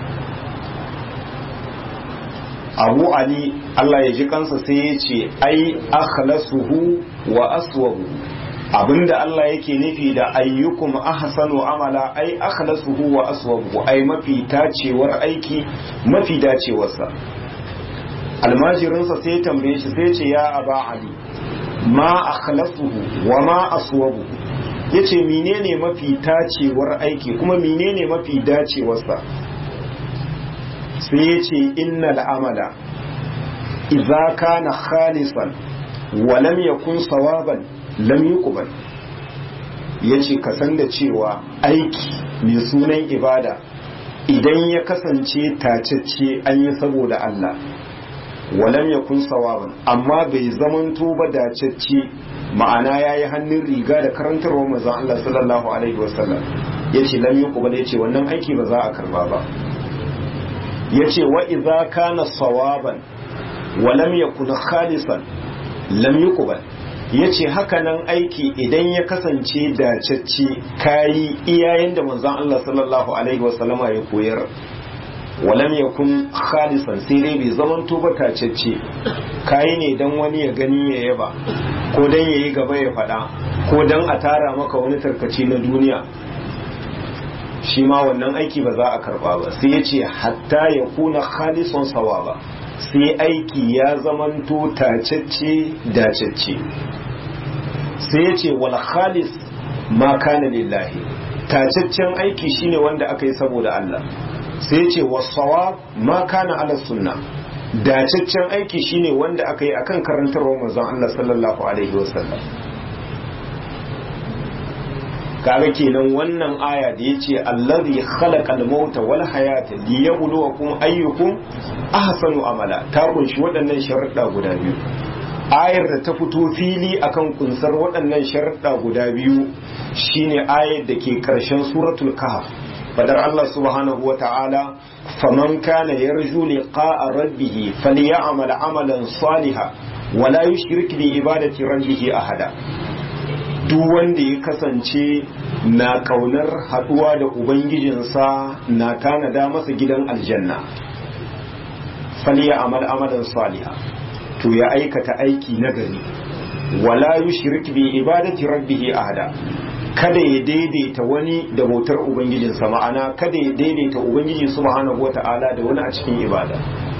abu ali Allah ya ji kansa sai ya ce ai akhlasuhu wa aswabu abinda Allah yake nufi da ayyukum ahsanu amala ai akhlasuhu wa aswabu ai mafi tacewar aiki mafi dacewarsa almajirinsa sai ya tambaye shi sai ce ya aba ali ma akhlasuhu wa ma aswabu yace menene mafi tacewar aiki kuma menene mafi dacewarsa sai ya ce innal amala idza kana khalisan wa lam yakun sawaban lam yuqbal yace ka san da cewa aiki mai sunan ibada idan ya kasance tacecce an yi saboda Allah wa lam yakun sawaban amma bai zamanto ba dacecce ma'ana yayi hannun riga da karantarwar manzon Allah sallallahu alaihi wasallam yace lam yuqbal yace wannan aiki ba za a karba ba yace wa idza kana sawaban wa lam yakun khalisan lam yuqbal yace hakanan aiki idan ya kasance dacacce kayi iyayen da manzon Allah sallallahu alaihi wasallama ya koyar wa lam yakun khalisan sai dai bai zaman to ba tacacce kayi ne dan wani ya gani ya yaba ko dan yayi gaba ya fada ko dan a tara maka wani tarkace na duniya shi ma wannan aiki ba za a karba ba sai ya ce hatta ya kuna khalisun sawaba sai aiki ya zamanto tacecce dacecce sai ya ce wal khalis ma kana lillahi tacaccen aiki shine wanda aka yi saboda Allah sai ya ce wasawab ma kana ala sunna dacaccen aiki shine wanda aka yi akan karantarwar manzon Allah sallallahu alaihi wasallam kaga kenan wannan aya da yace allazi khalaqal mauta wal hayata liyabluwakum ayyukum ahsanu amala ta kunshi waɗannan sharuɗa guda biyu ayar da ta fito fili akan kunsar waɗannan sharuɗa guda biyu shine ayar da ke ƙarshen suratul kahf fadar Allah subhanahu wa ta'ala faman kana yarju liqa'a rabbih falyamal amalan salihan wala yushrik bi ibadati rabbih ahada duk wanda ya kasance na kaunar haduwa da ubangijinsa na tanada masa gidan aljanna faliya amal amalan saliha to ya aikata aiki nagari wala yushrik bi ibadati rabbih ahada kada ya daidaita wani da bautar ubangijinsa ma'ana kada ya daidaita ubangiji subhanahu wata'ala da wani a cikin ibada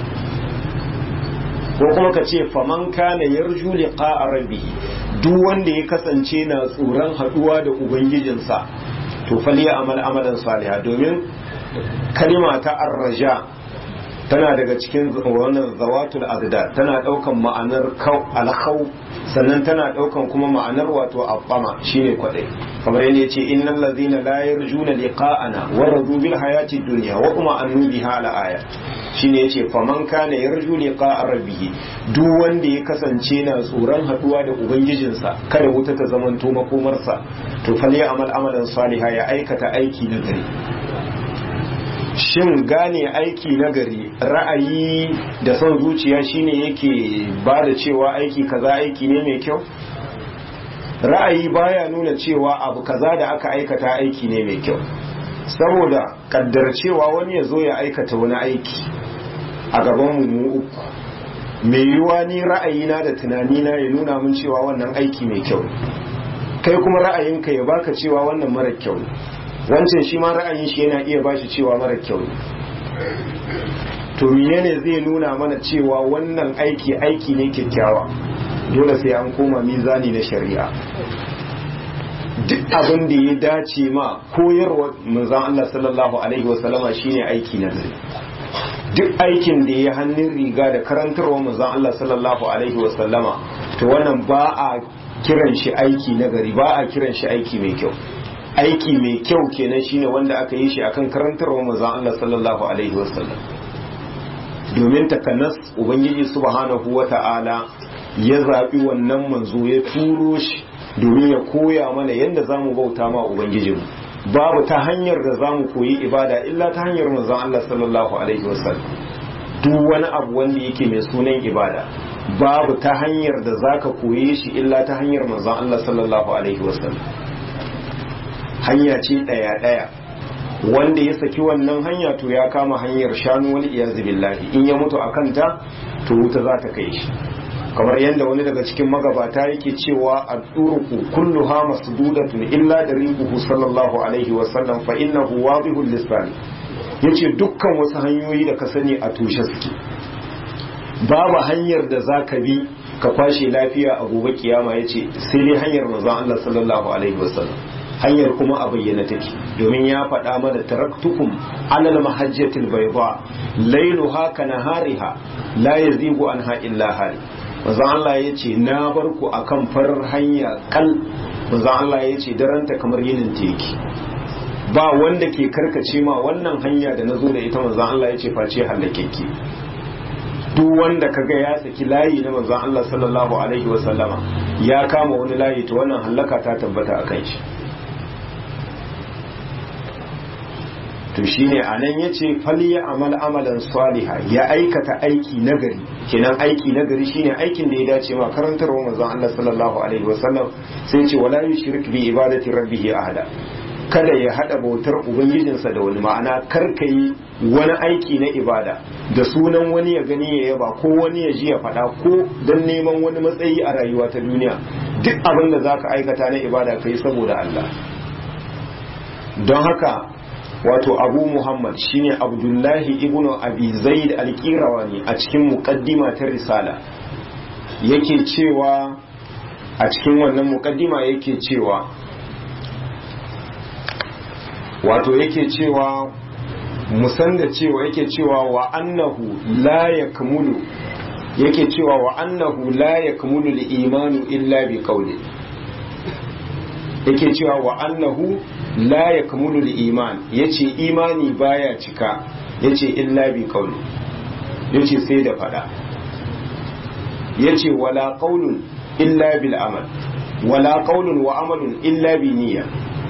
ko kuma ka ce faman kana yarju liqa'a rabbih duk wanda ya kasance na tsoron haduwa da ubangijinsa to faliya amal amalan saliha domin kalima ta arraja tana daga cikin wannan zawatul agda tana daukan ma'anar alkhau sannan tana daukan kuma ma'anar wato abbama shine kwadai kamar yadda yace innal ladhina la yarjuna liqa'ana wa radu bil hayati dunya wa kuma annu biha ala aya shine yace faman kana yarju liqa'a rabbih duk wanda ya kasance na tsoron haduwa da ubangijinsa kada wuta ta zamanto makomarsa to fal ya amal amalan saliha ya aikata aiki na gari shin gane aiki na gari ra'ayi da son zuciya shine yake ba da cewa aiki kaza aiki ne mai kyau ra'ayi baya nuna cewa abu kaza da aka aikata aiki ne mai kyau saboda kaddar cewa wani ya zo ya aikata wani aiki a gaban mu uku mai yiwuwa ni ra'ayina da tunanina ya nuna mun cewa wannan aiki mai kyau kai kuma ra'ayinka ya baka cewa wannan mara kyau wancan shi ma ra'ayin shi yana iya bashi cewa mara kyau to menene zai nuna mana cewa wannan aiki aiki ne kyakkyawa dole sai an koma mizani na shari'a duk abin da ya dace ma koyarwa manzon Allah sallallahu alaihi wasallama shine aiki na gari duk aikin da ya hannun riga da karantarwa manzon Allah sallallahu alaihi wasallama to wannan ba a kiran shi aiki na gari ba a kiran shi aiki mai kyau aiki mai kyau kenan shine wanda aka yi shi akan karantarwa manzon Allah sallallahu alaihi wasallam domin takanas ubangiji subhanahu wata'ala ya zaɓi wannan manzo ya turo shi domin ya koya mana yadda za mu bauta ma ubangijinmu babu ta hanyar da za mu koyi ibada illa ta hanyar manzon Allah sallallahu alaihi wasallam duk wani abu wanda yake mai sunan ibada babu ta hanyar da za ka koye shi illa ta hanyar manzon Allah sallallahu alaihi wasallam hanya ce ɗaya ɗaya wanda ya saki wannan hanya to ya kama hanyar shanu wani iyazu billahi in ya mutu a kanta to wuta za ta kai shi kamar yadda wani daga cikin magabata yake cewa a turuku kulluha masdudatun illa dariquhu sallallahu alaihi wa sallam fa innahu wadihul lisan yace dukkan wasu hanyoyi da ka sani a tushe suke babu hanyar da zaka bi ka kwashe lafiya a gobe kiyama yace sai dai hanyar manzon Allah sallallahu alaihi wa sallam hanyar kuma a bayyana take domin ya faɗa mana taraktukum alal mahajjatil bayda lailuha kanahariha la yazigu anha illa hali manzo Allah ya ce na bar ku akan farar hanya kal manzo Allah ya ce daranta kamar yinin teki ba wanda ke karkace ma wannan hanya da nazo da ita manzo Allah ya ce face halakeke duk wanda kaga ya saki layi na manzo Allah sallallahu alaihi wa sallama ya kama wani layi to wannan halaka ta tabbata akan shi to shine anan yace faliya amal amalan saliha ya aikata aiki nagari kenan aiki nagari shine aikin da ya dace ma karantarwa manzon Allah sallallahu alaihi wasallam sai ce wala yushrik bi ibadati rabbih ahada kada ya hada bautar ubangijinsa da wani ma'ana kar ka yi wani aiki na ibada da sunan wani ya gani ya yaba ko wani ya ji ya faɗa ko don neman wani matsayi a rayuwa ta duniya duk abin da za ka aikata na ibada ka yi saboda Allah don haka wato abu muhammad shine abdullahi ibn abi zaid al-qirawani a cikin muqaddima ta risala yake cewa a cikin wannan muqaddima yake cewa wato yake cewa musan da cewa yake cewa wa annahu la yakmulu yake cewa wa annahu la yakmulu al-imanu illa bi qawli yake cewa wa annahu la yakmulu al-iman yace imani baya cika yace illa bi qawli yace sai da fada yace wala qawlun illa bil amal wala qawlun wa amalun illa bi niyya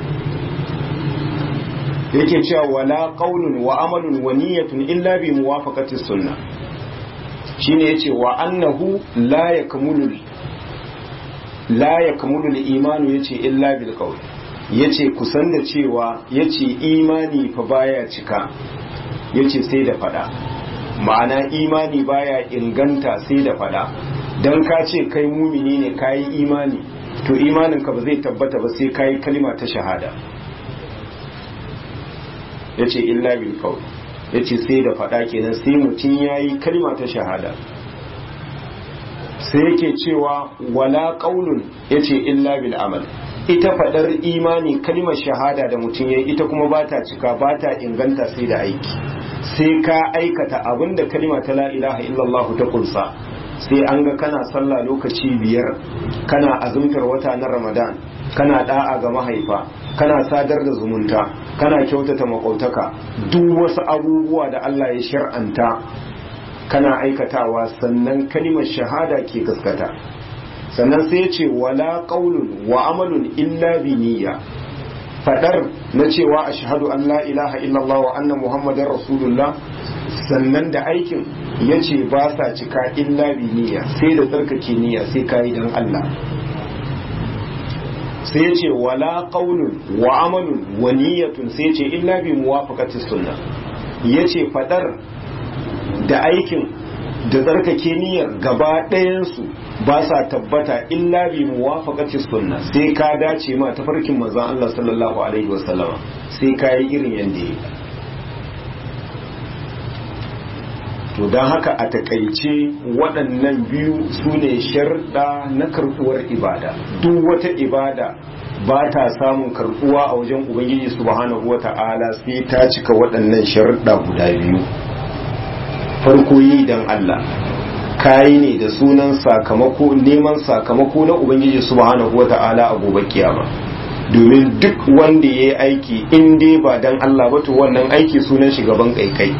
yake cewa wala qaulun wa amalun wa niyyatun illa bi muwafaqati sunnah shine yace wa annahu la yakmulu la yakmulu al-imanu yace illa bil qaul yace kusan da cewa yace imani fa baya cika yace sai da fada ma'ana imani baya inganta sai da fada dan ka ce kai mumini ne kai imani to imaninka ba zai tabbata ba sai kai kalma ta shahada ya ce illa bil qawl ya ce sai da faɗa kenan sai mutum ya yi kalma ta shahada sai yake cewa wala qaulun ya ce illa bil amal ita faɗar imani kalmar shahada da mutum ya ita kuma ba ta cika ba ta inganta sai da aiki sai ka aikata abin da kalma ta la ilaha illallah ta kunsa sai an ga kana sallah lokaci biyar kana azumtar wata na ramadan kana da'a ga mahaifa kana sadar da zumunta kana kyautata makwautaka duk wasu abubuwa da Allah ya shar'anta kana aikatawa sannan kalimar shahada ke gaskata sannan sai ce wala qaulun wa amalun illa bi niyya fadar na cewa ashhadu an la ilaha illallah wa anna muhammadar rasulullah sannan da aikin yace ba sa cika illa bi niyya sai da tsarkake niyya sai kai dan Allah sai ya ce wala qaulun wa amalun wa niyyatun sai ya ce illa bi muwafaqati sunna yace fadar da aikin da tsarkake niyyar gaba ɗayan su ba sa tabbata illa bi muwafaqati sunna sai ka dace ma tafarkin manzon Allah sallallahu alaihi wasallama sai ka yi irin yanda yake to don haka a takaice waɗannan biyu su ne sharɗa na karɓuwar ibada duk wata ibada ba ta samun karbuwa a wajen ubangiji subhanahu wata'ala sai ta cika waɗannan sharuɗa guda biyu farko yi dan Allah kayi ne da sunan sakamako neman sakamako na ubangiji subhanahu wata'ala a gobe kiyama domin duk wanda ya yi aiki in dai ba dan Allah ba to wannan aiki sunan shi gaban kaikai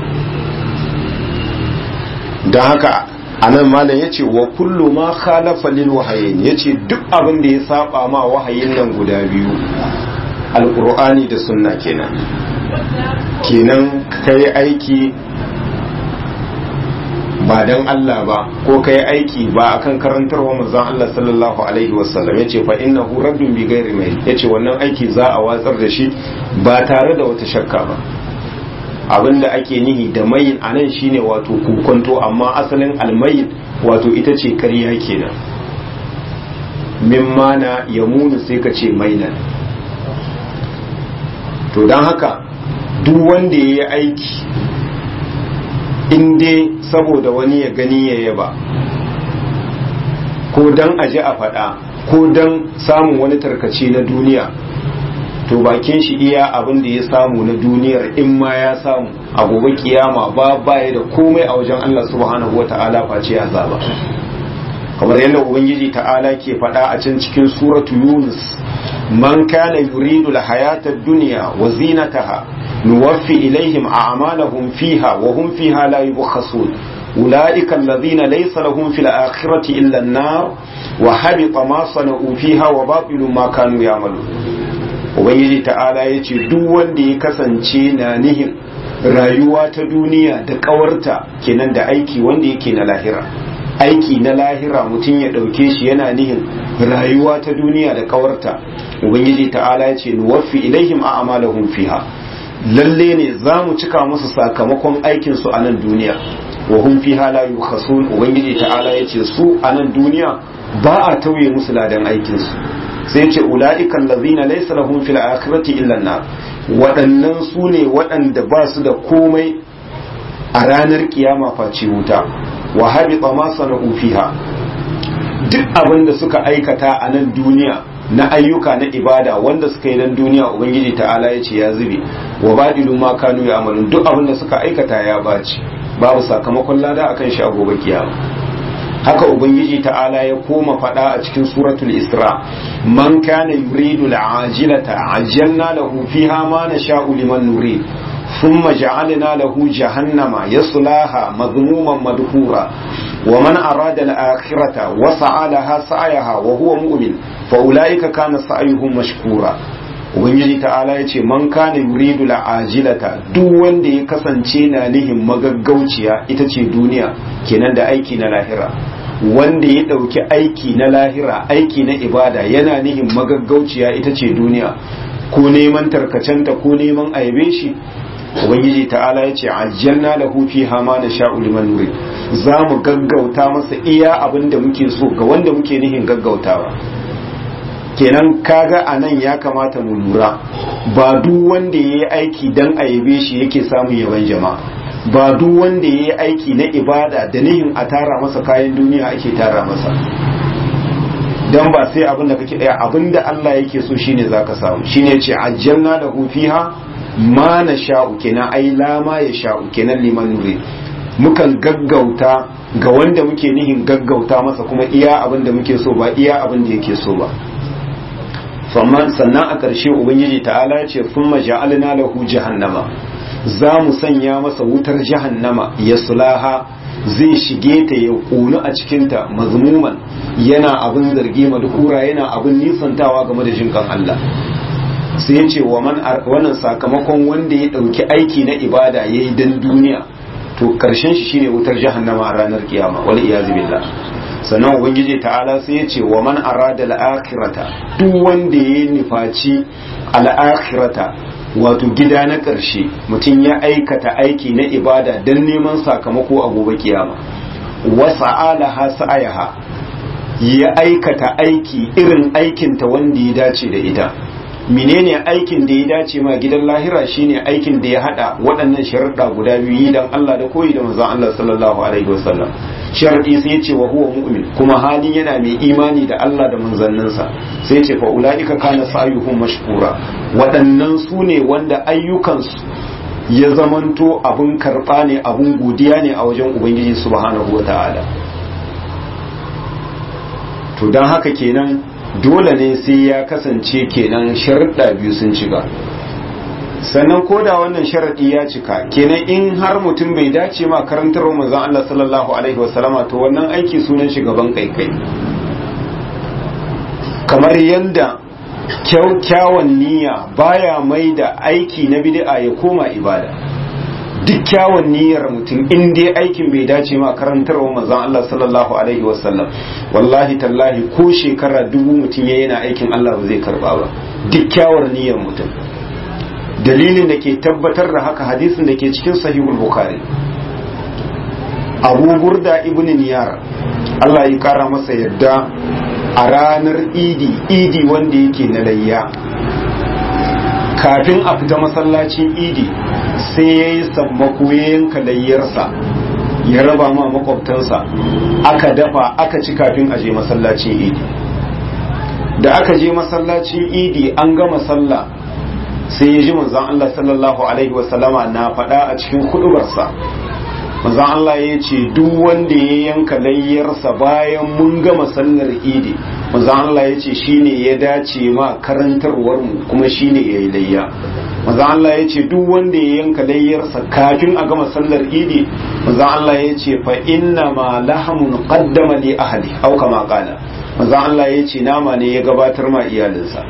don haka anan malam ya ce wa kullu ma khalafa lil wahayin ya ce duk abin da ya saba ma wahayin nan guda biyu alkur'ani da sunna kenan kenan kai aiki ba dan Allah ba ko kai aiki ba akan karantarwa manzon Allah sallallahu alaihi wasallam yace fa innahu raddun bi ghairi mai yace wannan aiki za a watsar da shi ba tare da wata shakka ba abinda ake nihi da mayin anan shine wato kukunto amma asalin almayin wato ita ce kariya kenan mimma na yamunu sai ka ce mainan to don haka duk wanda ya yi aiki in dai saboda wani ya gani ya yaba ko don aji a faɗa ko don samun wani tarkace na duniya to bakin shi iya abin da ya samu na duniyar in ma ya samu a gobe kiyama ba baya da komai a wajen Allah subhanahu wa ta'ala face azaba kamar yadda ubangiji ta'ala ke faɗa a can cikin suratu yunus man kana yuridu al-hayata ad-dunya wa zinataha nuwaffi ilaihim a'malahum fiha wa hum fiha la yubkhasun ulaika alladhina laysa lahum fil akhirati illa an-nar wa habita ma sana'u fiha wa batilu ma kanu ya'malun ubangiji ta'ala yace duk wanda ya kasance na nihin rayuwa ta duniya da kawarta kenan da aiki wanda yake na lahira aiki na lahira mutum ya ɗauke shi yana nihin rayuwa ta duniya da kawarta ubangiji ta'ala ya ce nuwaffi ilaihim a amalahum fiha lalle ne za mu cika musu sakamakon aikin su a nan duniya wa hum fiha la yukhasun ubangiji ta'ala ya ce su a nan duniya ba a tauye musu ladan aikin su sai ce ulaika allazina laysa lahum fil akhirati illa an waɗannan su ne waɗanda ba su da komai a ranar kiyama face wuta wa habita ma sana'u fiha duk abin da suka aikata a nan duniya na ayyuka na ibada wanda suka yi nan duniya ubangiji ta'ala ya ce ya zube wa badilu ma kanu ya amalun duk abin da suka aikata ya baci babu sakamakon lada akan shi a gobe kiyama haka ubangiji ta'ala ya koma faɗa a cikin suratul isra man kana yuridu al'ajilata ajjalna lahu fiha ma nasha'u liman nurid ثم جعلنا له جهنم يصلاها مذموما مدحورا ومن أراد الآخرة وسعى لها سعيها وهو مؤمن فأولئك كان سعيهم مشكورا ubangiji ta'ala ya ce man kana yuridu la'ajilata duk wanda ya kasance na nihin magaggauciya ita ce duniya kenan da aiki na lahira wanda ya ɗauki aiki na lahira aiki na ibada yana nihin magaggauciya ita ce duniya ko neman tarkacenta ko neman aibe shi ubangiji ta'ala ya ce ajjalna lahu fiha ma nasha'u liman nurid za mu gaggauta masa iya abin da muke so ga wanda muke nihin gaggautawa kenan kaga a nan ya kamata mu lura ba duk wanda ya yi aiki dan a yabe shi yake samun yaban jama'a ba duk wanda ya yi aiki na ibada da nihin a tara masa kayan duniya ake tara masa dan ba sai abin da kake daya abin da Allah yake so shine zaka samu shine ce ajjalna lahu fiha ma na sha'u kenan ai lama ya sha'u kenan liman nuri mukan gaggauta ga wanda muke nihin gaggauta masa kuma iya abin da muke so ba iya abin da yake so ba sannan a ƙarshe ubangiji ta'ala ya ce sun maja'alina lahu jahannama za mu sanya masa wutar jahannama ya sulaha zai shige ta ya ƙunu a cikinta mazmuman yana abin zargi madhura yana abin nisantawa game da jinkan Allah sai ya ce wannan sakamakon wanda ya ɗauki aiki na ibada ya yi don duniya to ƙarshen shi shine wutar jahannama a ranar kiyama wal iyazu billah sannan ubangiji ta'ala sai ya ce wa man arada al-akhirata duk wanda ya nufaci al-akhirata wato gida na ƙarshe mutum ya aikata aiki na ibada don neman sakamako a gobe kiyama wa sa'alaha sa'ayaha ya aikata aiki irin aikinta wanda ya dace da ita menene aikin da ya dace ma gidan lahira shine aikin da ya hada waɗannan sharuɗa guda biyu dan Allah da koyi da manzon Allah sallallahu alaihi wasallam sharadi sai ya ce wa huwa mu'min kuma halin yana mai imani da Allah da manzanninsa sai ya ce fa ulaika kana sa'yuhum mashkura waɗannan su ne wanda ayyukansu ya zamanto abun karɓa ne abun godiya ne a wajen ubangiji subhanahu wata'ala to don haka kenan dole ne sai ya kasance kenan sharuɗa biyu sun cika sannan ko da wannan sharaɗi ya cika kenan in har mutum bai dace ma karantar manzon Allah sallallahu alaihi wasallama to wannan aiki sunan shi gaban kaikai kamar yadda kyawun niyya baya mai da aiki na bid'a ya koma ibada duk kyawun niyyar mutum in dai aikin bai dace ma karantarwa manzon Allah sallallahu alaihi wasallam wallahi tallahi ko shekara dubu mutum ya yana aikin Allah ba zai karba ba duk kyawun niyyar mutum dalilin da ke tabbatar da haka hadisin da ke cikin sahihul bukhari abu burda ibn niyar Allah ya kara masa yadda a ranar idi idi wanda yake na layya kafin a fita masallacin idi sai ya yi sammako ya yanka layyarsa ya raba ma makwabtansa aka dafa aka ci kafin a je masallacin idi da aka je masallacin idi an gama sallah sai ya ji manzon Allah sallallahu alaihi wasallama na faɗa a cikin hudubarsa manzon Allah ya ce duk wanda ya yanka layyarsa bayan mun gama sallar idi manzon Allah ya ce shine ya dace ma karantarwar mu kuma shine yayi layya manzon Allah ya ce duk wanda ya yanka layyarsa kafin a gama sallar idi manzon Allah ya ce fa inna ma lahamun qaddama li ahli au kama qala manzon Allah ya ce nama ne ya gabatar ma iyalinsa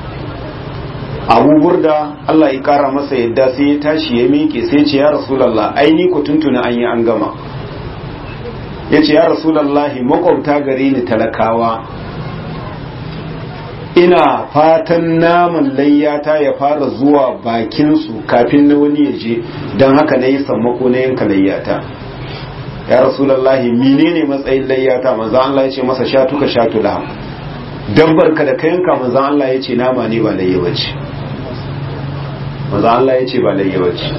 abu burda Allah ya kara masa yadda sai ya tashi ya miƙe sai ce ya rasulallah aini ku tuntuna an yi an gama ya ce ya rasulallah makwabta gare ni talakawa ina fatan naman layyata ya fara zuwa bakinsu kafin na wani ya je don haka na yi sammako na yanka layyata ya rasulallah menene matsayin layyata manzo Allah ya ce masa shatuka shatula dabbar ka da ka yanka manzo Allah ya ce nama ne ba layya bace manzo Allah ya ce ba layya bace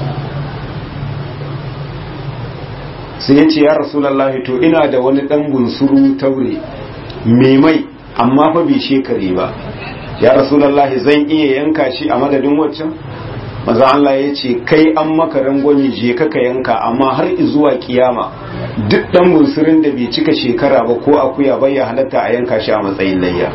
sai ya ce ya rasulallah to ina da wani dan bunsuru taure mai mai amma fa bai shekare ba ya rasulallah zan iya yanka shi a madadin waccan maza Allah ya ce kai an maka rangwami je ka yanka amma har zuwa kiyama duk dan bunsurin da bai cika shekara ba ko akuya bai ya halatta a yanka shi a matsayin layya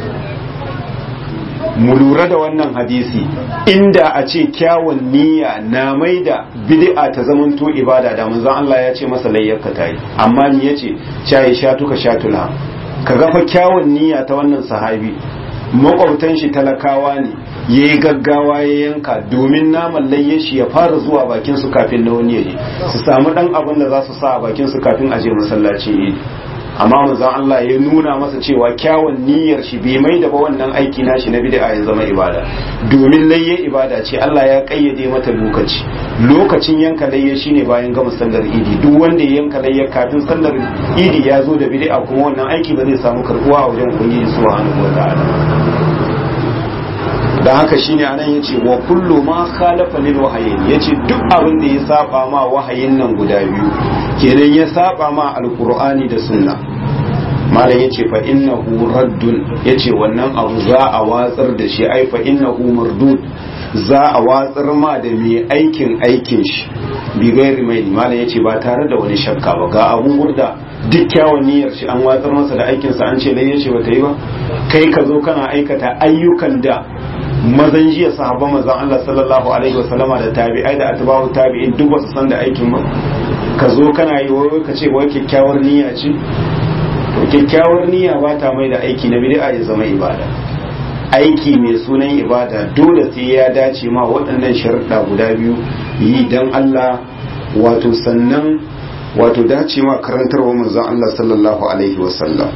mu lura da wannan hadisi inda a ce kyawun niyya na mai da bid'a ta zamanto ibada da manzon Allah ya ce masa layyarka ta yi amma ni yace shayi shatuka shatula ka ga fa kyawun niyya ta wannan sahabi makwabtan shi talakawa ne ya yi gaggawa ya yanka domin naman layye shi ya fara zuwa bakin su kafin na wani yaje su samu dan abin da za su sa a bakin su kafin a je masallaci idi amma manzon Allah ya nuna masa cewa kyawun niyyar shi bai mai da ba wannan aiki nashi na bid'a ya zama ibada domin layye ibada ce Allah ya kayyade mata lokaci lokacin yanka layye shine bayan gama sallar idi duk wanda ya yanka layye kafin sallar idi ya zo da bid'a kuma wannan aiki ba zai samu karbuwa a wajen ubangiji subhanahu wataala da haka shine anan yace wa kullu ma khalafa lil wahayin yace duk abin da ya saba ma wahayin nan guda biyu kenan ya saba ma alqur'ani da sunna malam yace fa innahu raddun yace wannan abu za a watsar da shi ai fa innahu mardud za a watsar ma da mai aikin aikin shi bi gairi mai malam yace ba tare da wani shakka ba ga abun gurda duk kyawun niyyar shi an watsar masa da aikinsa an ce lai yace bata yi ba kai ka zo kana aikata ayyukan da mazan jiya sahabban mazan Allah sallallahu alaihi wasallama da tabi'ai da atba'u tabi'in duk wasu san da aikin ba ka zo kana yi wai ka ce wai kyakkyawar niyya ce to kyakkyawar niyya ba ta mai da aiki na bid'a ya zama ibada aiki mai sunan ibada dole sai ya dace ma waɗannan sharuɗa guda biyu yi dan Allah wato sannan wato dace ma karantarwa manzon Allah sallallahu alaihi wasallam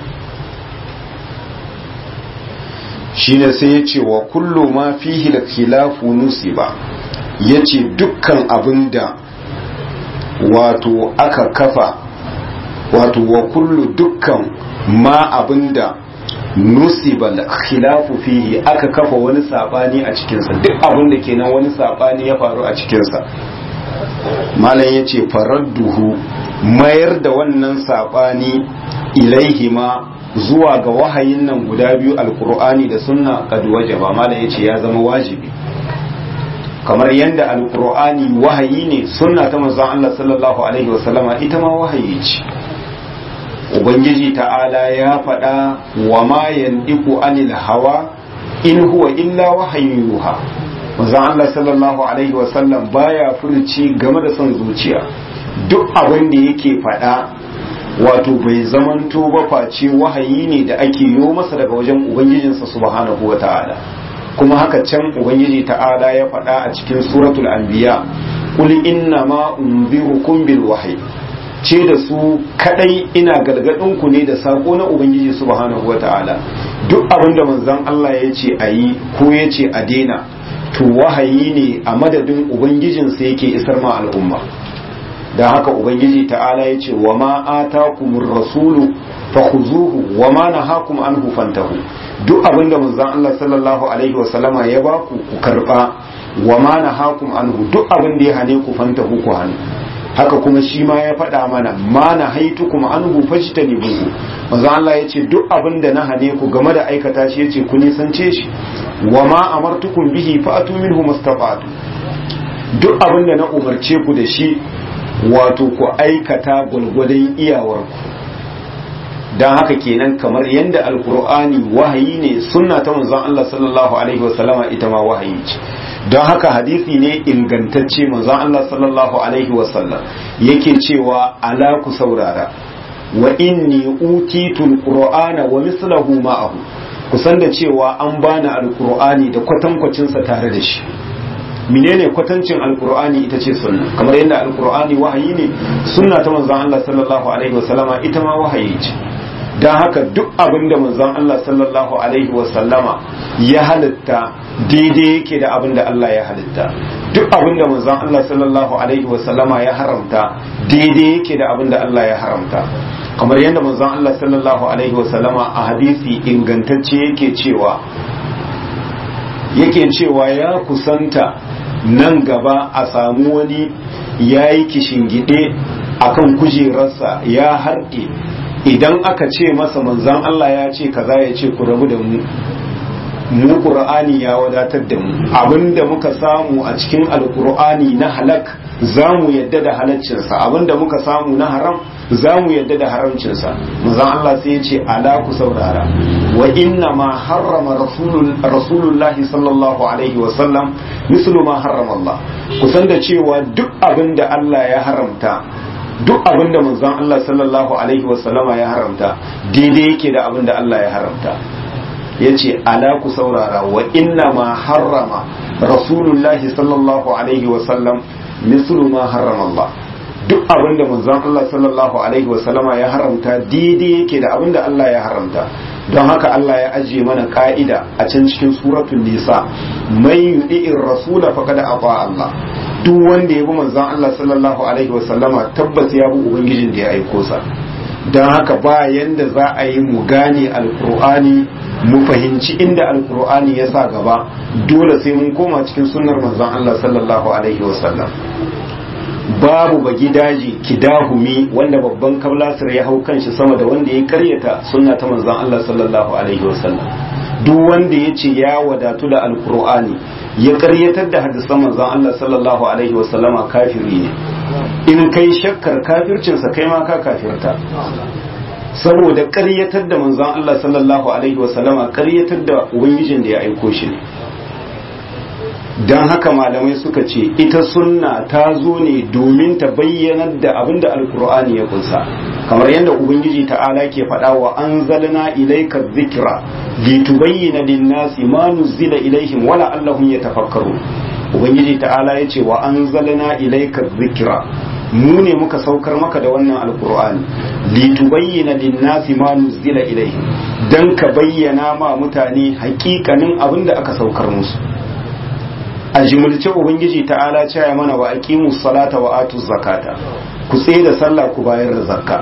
shine sai ya ce wa kullu ma fihi da khilafu nusiba ya ce dukkan abin da wato aka kafa wato wa kullu dukkan ma abin da nusiba da khilafu fihi aka kafa wani sabani a cikinsa duk abin da kenan wani sabani ya faru a cikinsa malam ya ce faradduhu mayar da wannan saɓani ilaihima zuwa ga wahayin nan guda biyu alkur'ani da sunna kad wajaba mala yace ya zama wajibi kamar yadda alkur'ani wahayi ne sunna ta manzon Allah sallallahu alaihi wasallama ita ma wahayi ce ubangiji ta'ala ya faɗa wa ma yandiku anil hawa in huwa illa wahayin yuha manzon Allah sallallahu alaihi wasallam baya furci game da son zuciya duk abin da yake faɗa wato bai zamanto ba face wahayi ne da ake yo masa daga wajen ubangijinsa subhanahu wa ta'ala kuma haka can ubangiji ta'ala ya faɗa a cikin suratul anbiya qul inna ma unzirukum bil wahyi ce da su kadai ina gargadin ku ne da sako na ubangiji subhanahu wa ta'ala duk abin da manzon Allah ya ce a yi ko ya ce a daina to wahayi ne a madadin ubangijinsa yake isar ma al'umma da haka ubangiji ta'ala ya ce wa ma atakumur rasulu fakhuzuhu wa ma nahakum anhu fantahu duk abinda manzon Allah sallallahu alaihi wa sallama ya baku ku karba wa ma nahakum anhu duk abinda ya hane ku fantahu ku hannu haka kuma shi ma ya faɗa mana ma na haitukum anhu fajtanibuhu manzon Allah ya ce duk abinda na hane ku game da aikata shi yace ku nisance shi wa ma amartukum bihi fa'atu minhu mastafatu duk abinda na umarce ku da shi wato ku aikata gwalgwadon iyawarku don haka kenan kamar yadda alkur'ani wahayi ne sunna ta manzon Allah sallallahu alaihi wasallama ita ma wahayi ce don haka hadisi ne ingantacce manzon Allah sallallahu alaihi wasallam yake cewa ala ku saurara wa inni utitul qur'ana wa mislahu ma'ahu kusan da cewa an bani alkur'ani da kwatankwacinsa tare da shi menene kwatancin alkur'ani ita ce sunna kamar yadda alkur'ani wahayi ne sunna ta manzon Allah sallallahu alaihi wasallama ita ma wahayi ce dan haka duk abin da manzon Allah sallallahu alaihi wasallama ya halitta daidai yake da abin da Allah ya halitta duk abin da manzon Allah sallallahu alaihi wasallama ya haramta daidai yake da abin da Allah ya haramta kamar yadda manzon Allah sallallahu alaihi wasallama a hadisi ingantacce yake cewa yake cewa ya kusanta nan gaba a samu wani ya yi kishingide a kan kujerarsa ya harɗe idan aka ce masa manzan Allah ya ce kaza ya ce ku rabu da mu mu ƙur'ani ya wadatar da mu abinda muka samu a cikin alƙur'ani na halak za mu yadda da halaccinsa abinda muka samu na haram za mu yadda da haramcinsa manzon Allah sai ya ce ala ku saurara wa inna ma harrama rasulullahi sallallahu alaihi wa sallam mislu ma harrama Allah kusan da cewa duk abin da Allah ya haramta duk abin da manzon Allah sallallahu alaihi wa sallama ya haramta daidai yake da abin da Allah ya haramta yace ala ku saurara wa inna ma harrama rasulullahi sallallahu alaihi wa sallam mislu ma harrama Allah duk abin da manzon Allah sallallahu alaihi wasallama ya haramta daidai yake da abin da Allah ya haramta don haka Allah ya ajiye mana ka'ida a can cikin suratul nisa man yudi'ir rasula faqad ata Allah duk wanda ya bi manzon Allah sallallahu alaihi wasallama tabbas ya bi ubangijin da ya aiko sa don haka ba yanda za a yi mu gane alkur'ani mu fahimci inda alkur'ani ya sa gaba dole sai mun koma cikin sunnar manzon Allah sallallahu alaihi wasallam babu bagi daji kidahumi wanda babban kablasir ya hau kanshi sama da wanda ya karyata sunna ta manzon Allah sallallahu alaihi wasallam duk wanda ya ce ya wadatu da alkur'ani ya karyatar da hadisan manzon Allah sallallahu alaihi wasallama kafiri ne in kai shakkar kafircinsa kai ma ka kafirta saboda karyatar da manzon Allah sallallahu alaihi wasallama karyatar da ubangijin da ya aiko shi ne don haka malamai suka ce ita sunna ta zo ne domin ta bayyanar da abin da alkur'ani ya kunsa kamar yadda ubangiji ta'ala ke faɗa wa an zalina ilaika zikira litubayyana linnasi ma nuzila ilaihim wala allahum yatafakkaru ubangiji ta'ala ya ce wa an zalina ilaika zikira mu ne muka saukar maka da wannan alkur'ani litubayyana linnasi ma nuzila ilaihim dan ka bayyana ma mutane hakikanin abin da aka saukar musu a jimilce ubangiji ta'ala cewa mana wa aqimus salata wa atuz zakata ku tsaye da sallah ku bayar da zakka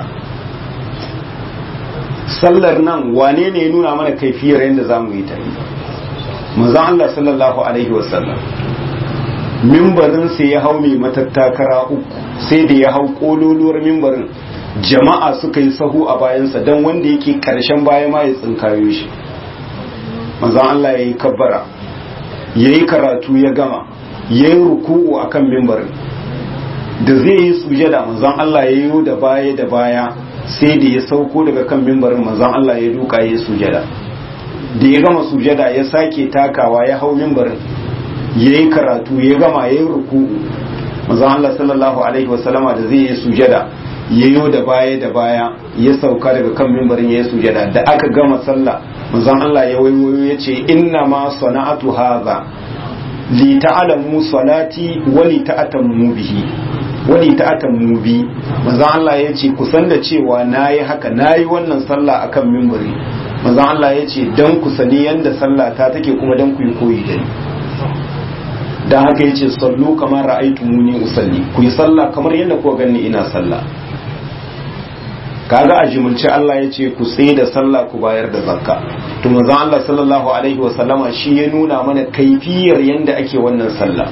sallar nan wane ne ya nuna mana kaifiyar yadda za mu yi ta manzon Allah sallallahu alaihi wasallam mimbarin sai ya hau mai matattakara uku sai da ya hau kololuwar mimbarin jama'a suka yi sahu a bayansa don wanda yake karshen baya ma ya tsinkayo shi manzon Allah ya yi kabbara ya yi karatu ya gama ya yi ruku'u a kan mimbarin da zai yi sujada manzon Allah ya yi da baya da baya sai da ya sauko daga kan mimbarin manzon Allah ya duka ya yi sujada da ya gama sujada ya sake takawa ya hau mimbarin ya yi karatu ya gama ya yi ruku'u manzon Allah sallallahu alaihi wasallama da zai yi sujada ya yi da baya da baya ya sauka daga kan mimbarin ya yi sujada da aka gama sallah manzon Allah ya waiwayo ya ce inna ma sana'atu hadha li ta'lamu salati wa li ta'tammu bihi wa li ta'tammu bi manzon Allah ya ce ku san da cewa nayi haka nayi wannan sallah akan mimbari manzon Allah ya ce dan ku sani yanda sallah ta take kuma dan ku yi koyi da ni dan haka yace sallu kamar ra'aytumuni usalli ku yi sallah kamar yadda kuka ganni ina sallah kaga a jimulce Allah ya ce ku tsaye da sallah ku bayar da zakka to manzon Allah sallallahu alaihi wa sallama shi ya nuna mana kaifiyar yanda ake wannan sallah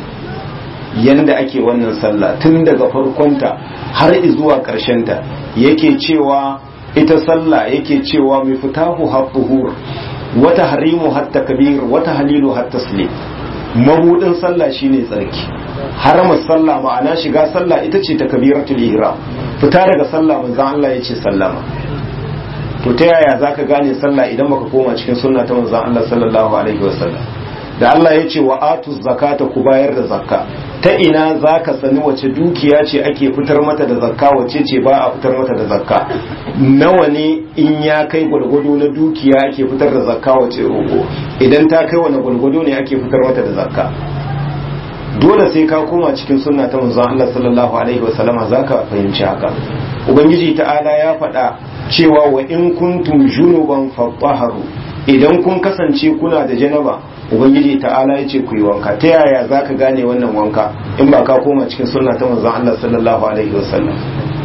yanda ake wannan sallah tun daga farkonta har zuwa ta yake cewa ita sallah yake cewa mai fitahu habbuhur wata harimu hatta kabir wata halilu hatta taslim mabudin sallah shine tsarki haramar sallah ma'ana shiga sallah ita ce ta kabiratul ihram fita daga sallah manzon Allah ya ce sallama to ta yaya zaka gane sallah idan baka koma cikin sunna ta manzon Allah sallallahu alaihi wasallam da Allah ya ce wa atu zakata ku bayar da zakka ta ina zaka sani wace dukiya ce ake fitar mata da zakka wace ce ba a fitar mata da zakka nawa ne in ya kai gwalgwado na dukiya ake fitar da zakka wace roƙo idan ta kai wani gwalgwado ne ake fitar mata da zakka dole sai ka koma cikin sunna ta manzon Allah sallallahu alaihi wasallama zaka fahimci haka ubangiji ta'ala ya faɗa cewa wa in kuntum junuban fatahharu idan kun kasance kuna da janaba ubangiji ta'ala ya ce ku yi wanka ta yaya za ka gane wannan wanka in ba ka koma cikin sunna ta manzon Allah sallallahu alaihi wasallam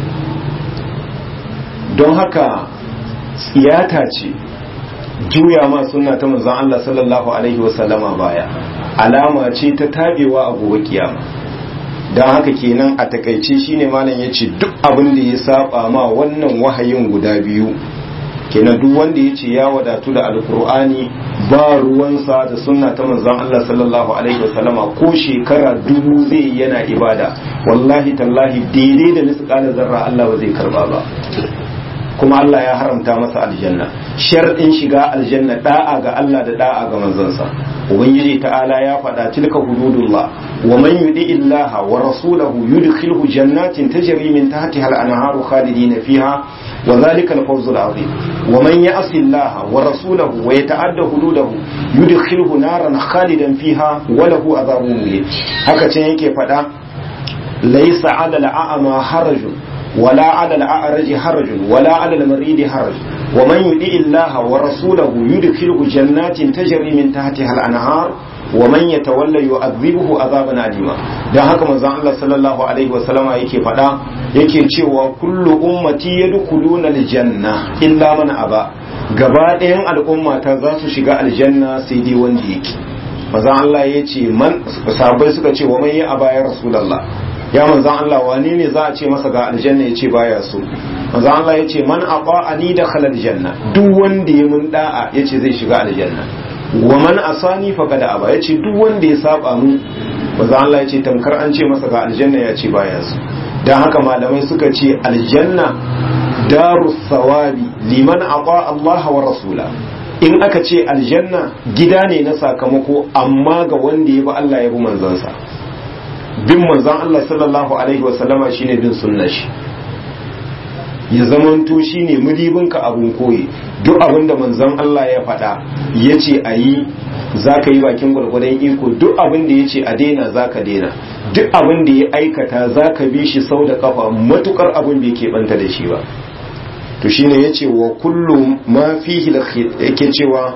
don haka tsiyata ce juya ma sunna ta manzon Allah sallallahu alaihi wasallama baya alama ce ta tabewa a gobe kiyama don haka kenan a takaice shine malam ya ce duk abin da ya saba ma wannan wahayin guda biyu kenan duk wanda ya ce ya wadatu da alkur'ani ba ruwansa da sunna ta manzon Allah sallallahu alaihi wasallama ko shekara dubu zai yana ibada wallahi tallahi daidai da misqala zarra Allah ba zai karba ba kuma Allah ya haramta masa aljanna sharɗin shiga aljanna da'a ga Allah da da'a ga manzansa ubangiji ta'ala ya faɗa tilka hududullah wa man yudi illaha wa rasulahu yudkhilhu jannatin tajri min tahtiha al-anharu khalidina fiha wa dhalika al-fawz al-azim wa man ya'si illaha wa rasulahu wa yata'adda hududahu yudkhilhu naran khalidan fiha wa lahu adhabun muhin haka can yake faɗa laysa 'ala al-a'ma harajun ولا على الأعرج حرج ولا على المريض حرج ومن يطع الله ورسوله يدخله جنات تجري من تحتها الأنهار ومن يتولى يعذبه عذابا أليما dan haka manzon Allah sallallahu alaihi wasallama yake faɗa yake cewa kullu ummati yadkhuluna aljanna illa man aba gaba ɗayan al'umma ta za su shiga aljanna sai dai wanda yake manzon Allah ya ce man sahabbai suka ce wa man ya aba ya rasulullah ya manzan Allah wane ne za a ce masa ga aljanna ya ce baya so manzan Allah ya ce man ani da khalal janna duk wanda ya mun da'a ya ce zai shiga aljanna wa man asani faqad aba ya ce duk wanda ya saba mu manzan Allah ya ce tamkar an ce masa ga aljanna ya ce baya so dan haka malamai suka ce aljanna darus sawabi liman ata Allah wa rasula in aka ce aljanna gida ne na sakamako amma ga wanda ya bi Allah ya bi manzansa bin manzan Allah sallallahu Alaihi wasallama shine bin sunna shi ya zamanto shine mudibinka abun koyi duk abin da manzan Allah ya faɗa ya ce a yi za ka yi bakin gwargwadon iko duk abin da ya ce a daina za ka daina duk abin da ya aikata za ka bi shi sau da kafa matukar abin bai keɓanta da shi ba to shine ya ce wa kullum ma fihi yake cewa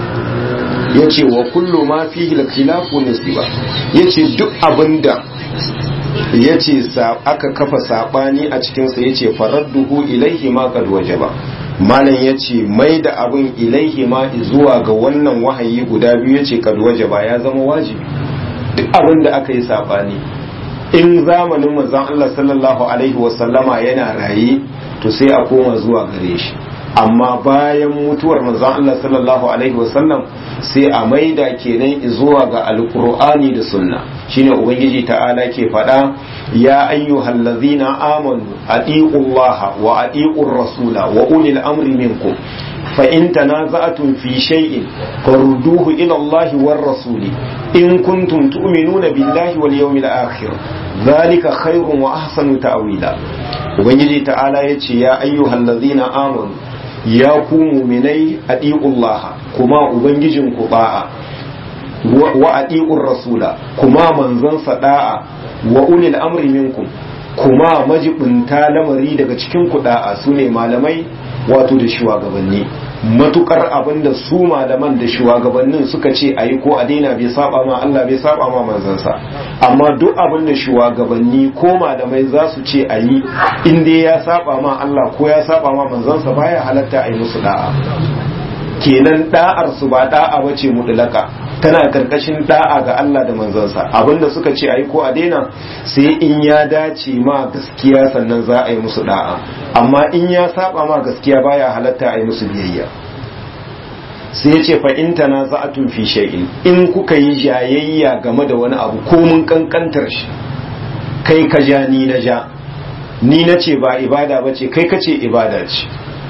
ya ce wa kullu ma fihi khilafu nasiba ya ce duk abinda ya ce aka kafa sabani a cikinsa ya ce faradduhu ilaihi ma kad wajaba malam ya ce mai da abin ilaihi ma zuwa ga wannan wahayi guda biyu ya ce kad wajaba ya zama wajibi duk abin da aka yi sabani in zamanin manzon Allah sallallahu alaihi wasallama yana raye to sai a koma zuwa gare shi amma bayan mutuwar manzon Allah sallallahu alaihi wasallam sai a maida kenan zuwa ga alqur'ani da sunna shine ubangiji ta'ala ke faɗa ya ayyuhal ladzina amanu atiullaha wa atiur rasula wa ulil amri minkum fa in tanaza'tum fi shay'in farudduhu ila Allah war rasuli in kuntum tu'minuna billahi wal yawmil akhir dhalika khairun wa ahsanu ta'wila ubangiji ta'ala yace ya ayyuhal ladzina amanu ya ku muminai adi'ullah kuma ubangijin ku ba'a wa adi'ur rasula kuma manzon da'a wa ulil amri minkum kuma majibinta lamari daga cikin ku da'a sune malamai wato da shugabanni matukar abin da su malaman da shugabannin suka ce a yi ko a daina bai saba ma Allah bai saba ma manzansa amma duk abin da shugabanni ko malamai za su ce a yi in dai ya saba ma Allah ko ya saba ma manzansa baya halatta a yi musu da'a kenan da'ar su ba da'a bace mutlaka tana karkashin da'a ga Allah da manzansa abinda suka ce a yi ko a daina sai in ya dace ma gaskiya sannan za a yi musu da'a amma in ya saba ma gaskiya baya halatta a yi musu biyayya sai ya ce fa in tana za'atun fi shay'in in kuka yi jayayya game da wani abu ko mun kankantar shi kai ka ja ni na ja ni na ce ba ibada ba ce kai ka ce ibada ce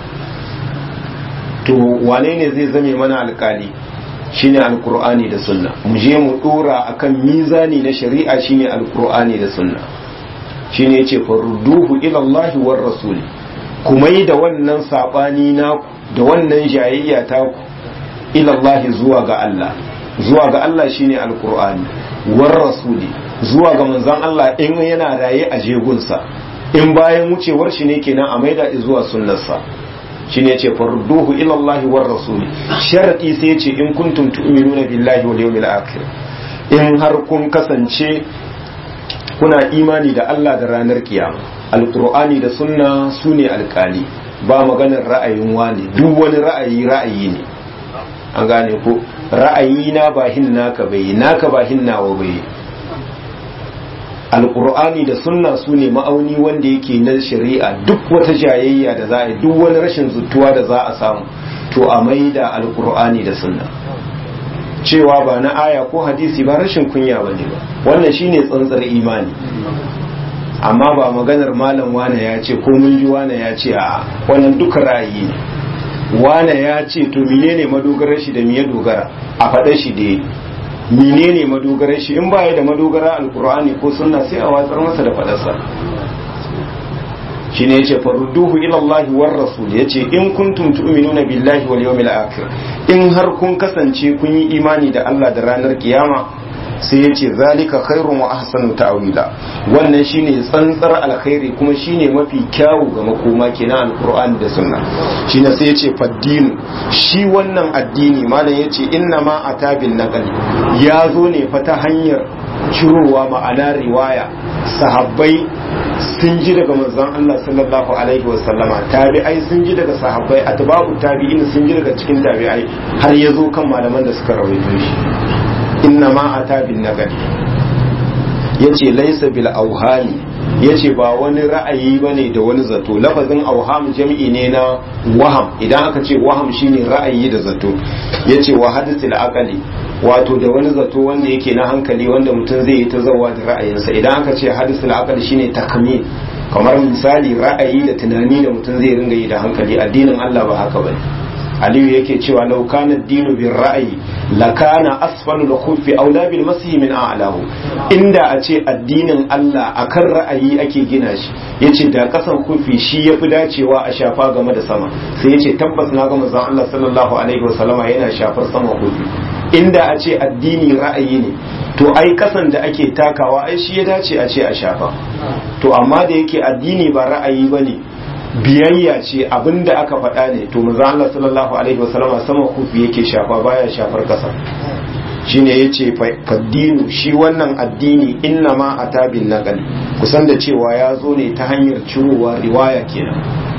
to wane ne zai zame mana alkali shine alkur'ani da sunna mu je mu dora akan mizani na shari'a shine alkur'ani da sunna shine yace farduhu ila Allah war rasul kuma yi da wannan sabani na da wannan jayayya ta ku ila Allah zuwa ga Allah zuwa ga Allah shine alkur'ani war rasuli zuwa ga manzon Allah in yana raye a jegunsa in bayan wucewar shi ne kenan a maida zuwa sunnarsa shine yace farduhu ila Allah war rasul sharadi sai yace in kuntum tu'minuna billahi wal yawmil akhir in har kun kasance kuna imani da Allah da ranar kiyama alqur'ani da sunna sune alkali ba maganar ra'ayin wani duk wani ra'ayi ra'ayi ne an gane ko ra'ayi na ba hin naka bai naka ba hin nawa bai alkur'ani da sunna su ne ma'auni wanda yake na shari'a duk wata jayayya da za a yi duk wani rashin zutuwa da za a samu to a maida alkur'ani da sunna cewa ba na aya ko hadisi ba rashin kunya ba ne ba wannan shine tsantsar imani amma ba maganar malam wane ya ce ko mun ji wane ya ce a wannan duka ra'ayi ne wane ya ce to menene madogarar shi da me ya dogara a faɗa shi da menene madogarar shi in baya da madogara alkur'ani ko sunna sai a watsar masa da fadarsa shine yace farudduhu ila Allah war rasul yace in kuntum tu'minuna billahi wal yawmil akhir in har kun kasance kun yi imani da Allah da ranar kiyama sai yace zalika khairun wa ahsanu ta'wila wannan shine tsantsar alkhairi kuma shine mafi kyawu ga makoma kenan alqur'ani da sunna shine sai yace faddinu shi wannan addini malam yace inna ma atabin naqali ya zo ne fa ta hanyar cirowa ma'ana riwaya sahabbai sun ji daga manzon Allah sallallahu alaihi wa sallama tabi'ai sun ji daga sahabbai atba'u tabi'in sun ji daga cikin tabi'ai har ya zo kan malaman da suka rawaito shi inna ma ata bin nagari yace laysa bil auhami yace ba wani ra'ayi bane da wani zato lafazin auham jam'i ne na waham idan aka ce waham shine ra'ayi da zato yace wa hadisil aqali wato da wani zato wanda yake na hankali wanda mutum zai yi ta zawa da ra'ayinsa idan aka ce hadisul aqali shine takmin kamar misali ra'ayi da tunani da mutum zai ringa yi da hankali addinin Allah ba haka bane aliyu yake cewa law kana dinu bin ra'ayi la kana asfalu al-khuffi aula bil masih min a'lahu inda a ce addinin Allah akan ra'ayi ake gina shi yace da kasan kufi shi yafi dacewa a shafa game da sama sai yace tabbas na ga manzon Allah sallallahu alaihi wasallama yana shafar sama kufi inda a ce addini ra'ayi ne to ai kasan da ake takawa ai shi ya dace a ce a shafa to amma da yake addini ba ra'ayi bane biyayya ce abinda aka faɗa ne to manzo Allah sallallahu alaihi wasallam sama kufi yake shafa baya shafar kasa shine yace faddinu shi wannan addini inna ma atabin naqal kusan da cewa ya zo ne ta hanyar cirowa riwaya kenan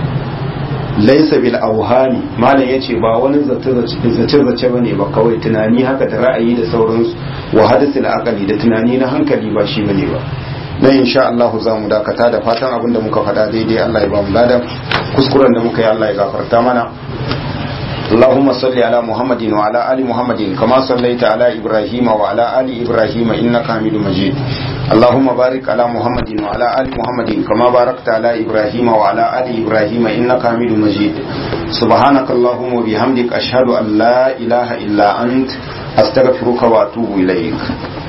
laisa bil auhami malam yace ba wani zace zace bane ba kawai tunani haka da ra'ayi da sauransu wa hadisul aqali da tunani na hankali ba shi bane ba na insha Allah za mu dakata da fatan abin da muka faɗa daidai Allah ya ba mu ladan kuskuren da muka yi Allah ya gafarta mana اللهم صل على محمد وعلى آل محمد كما صليت على إبراهيم وعلى آل إبراهيم إنك حميد مجيد اللهم بارك على محمد وعلى آل محمد كما باركت على إبراهيم وعلى آل إبراهيم إنك حميد مجيد سبحانك اللهم وبحمدك أشهد أن لا إله إلا أنت أستغفرك وأتوب إليك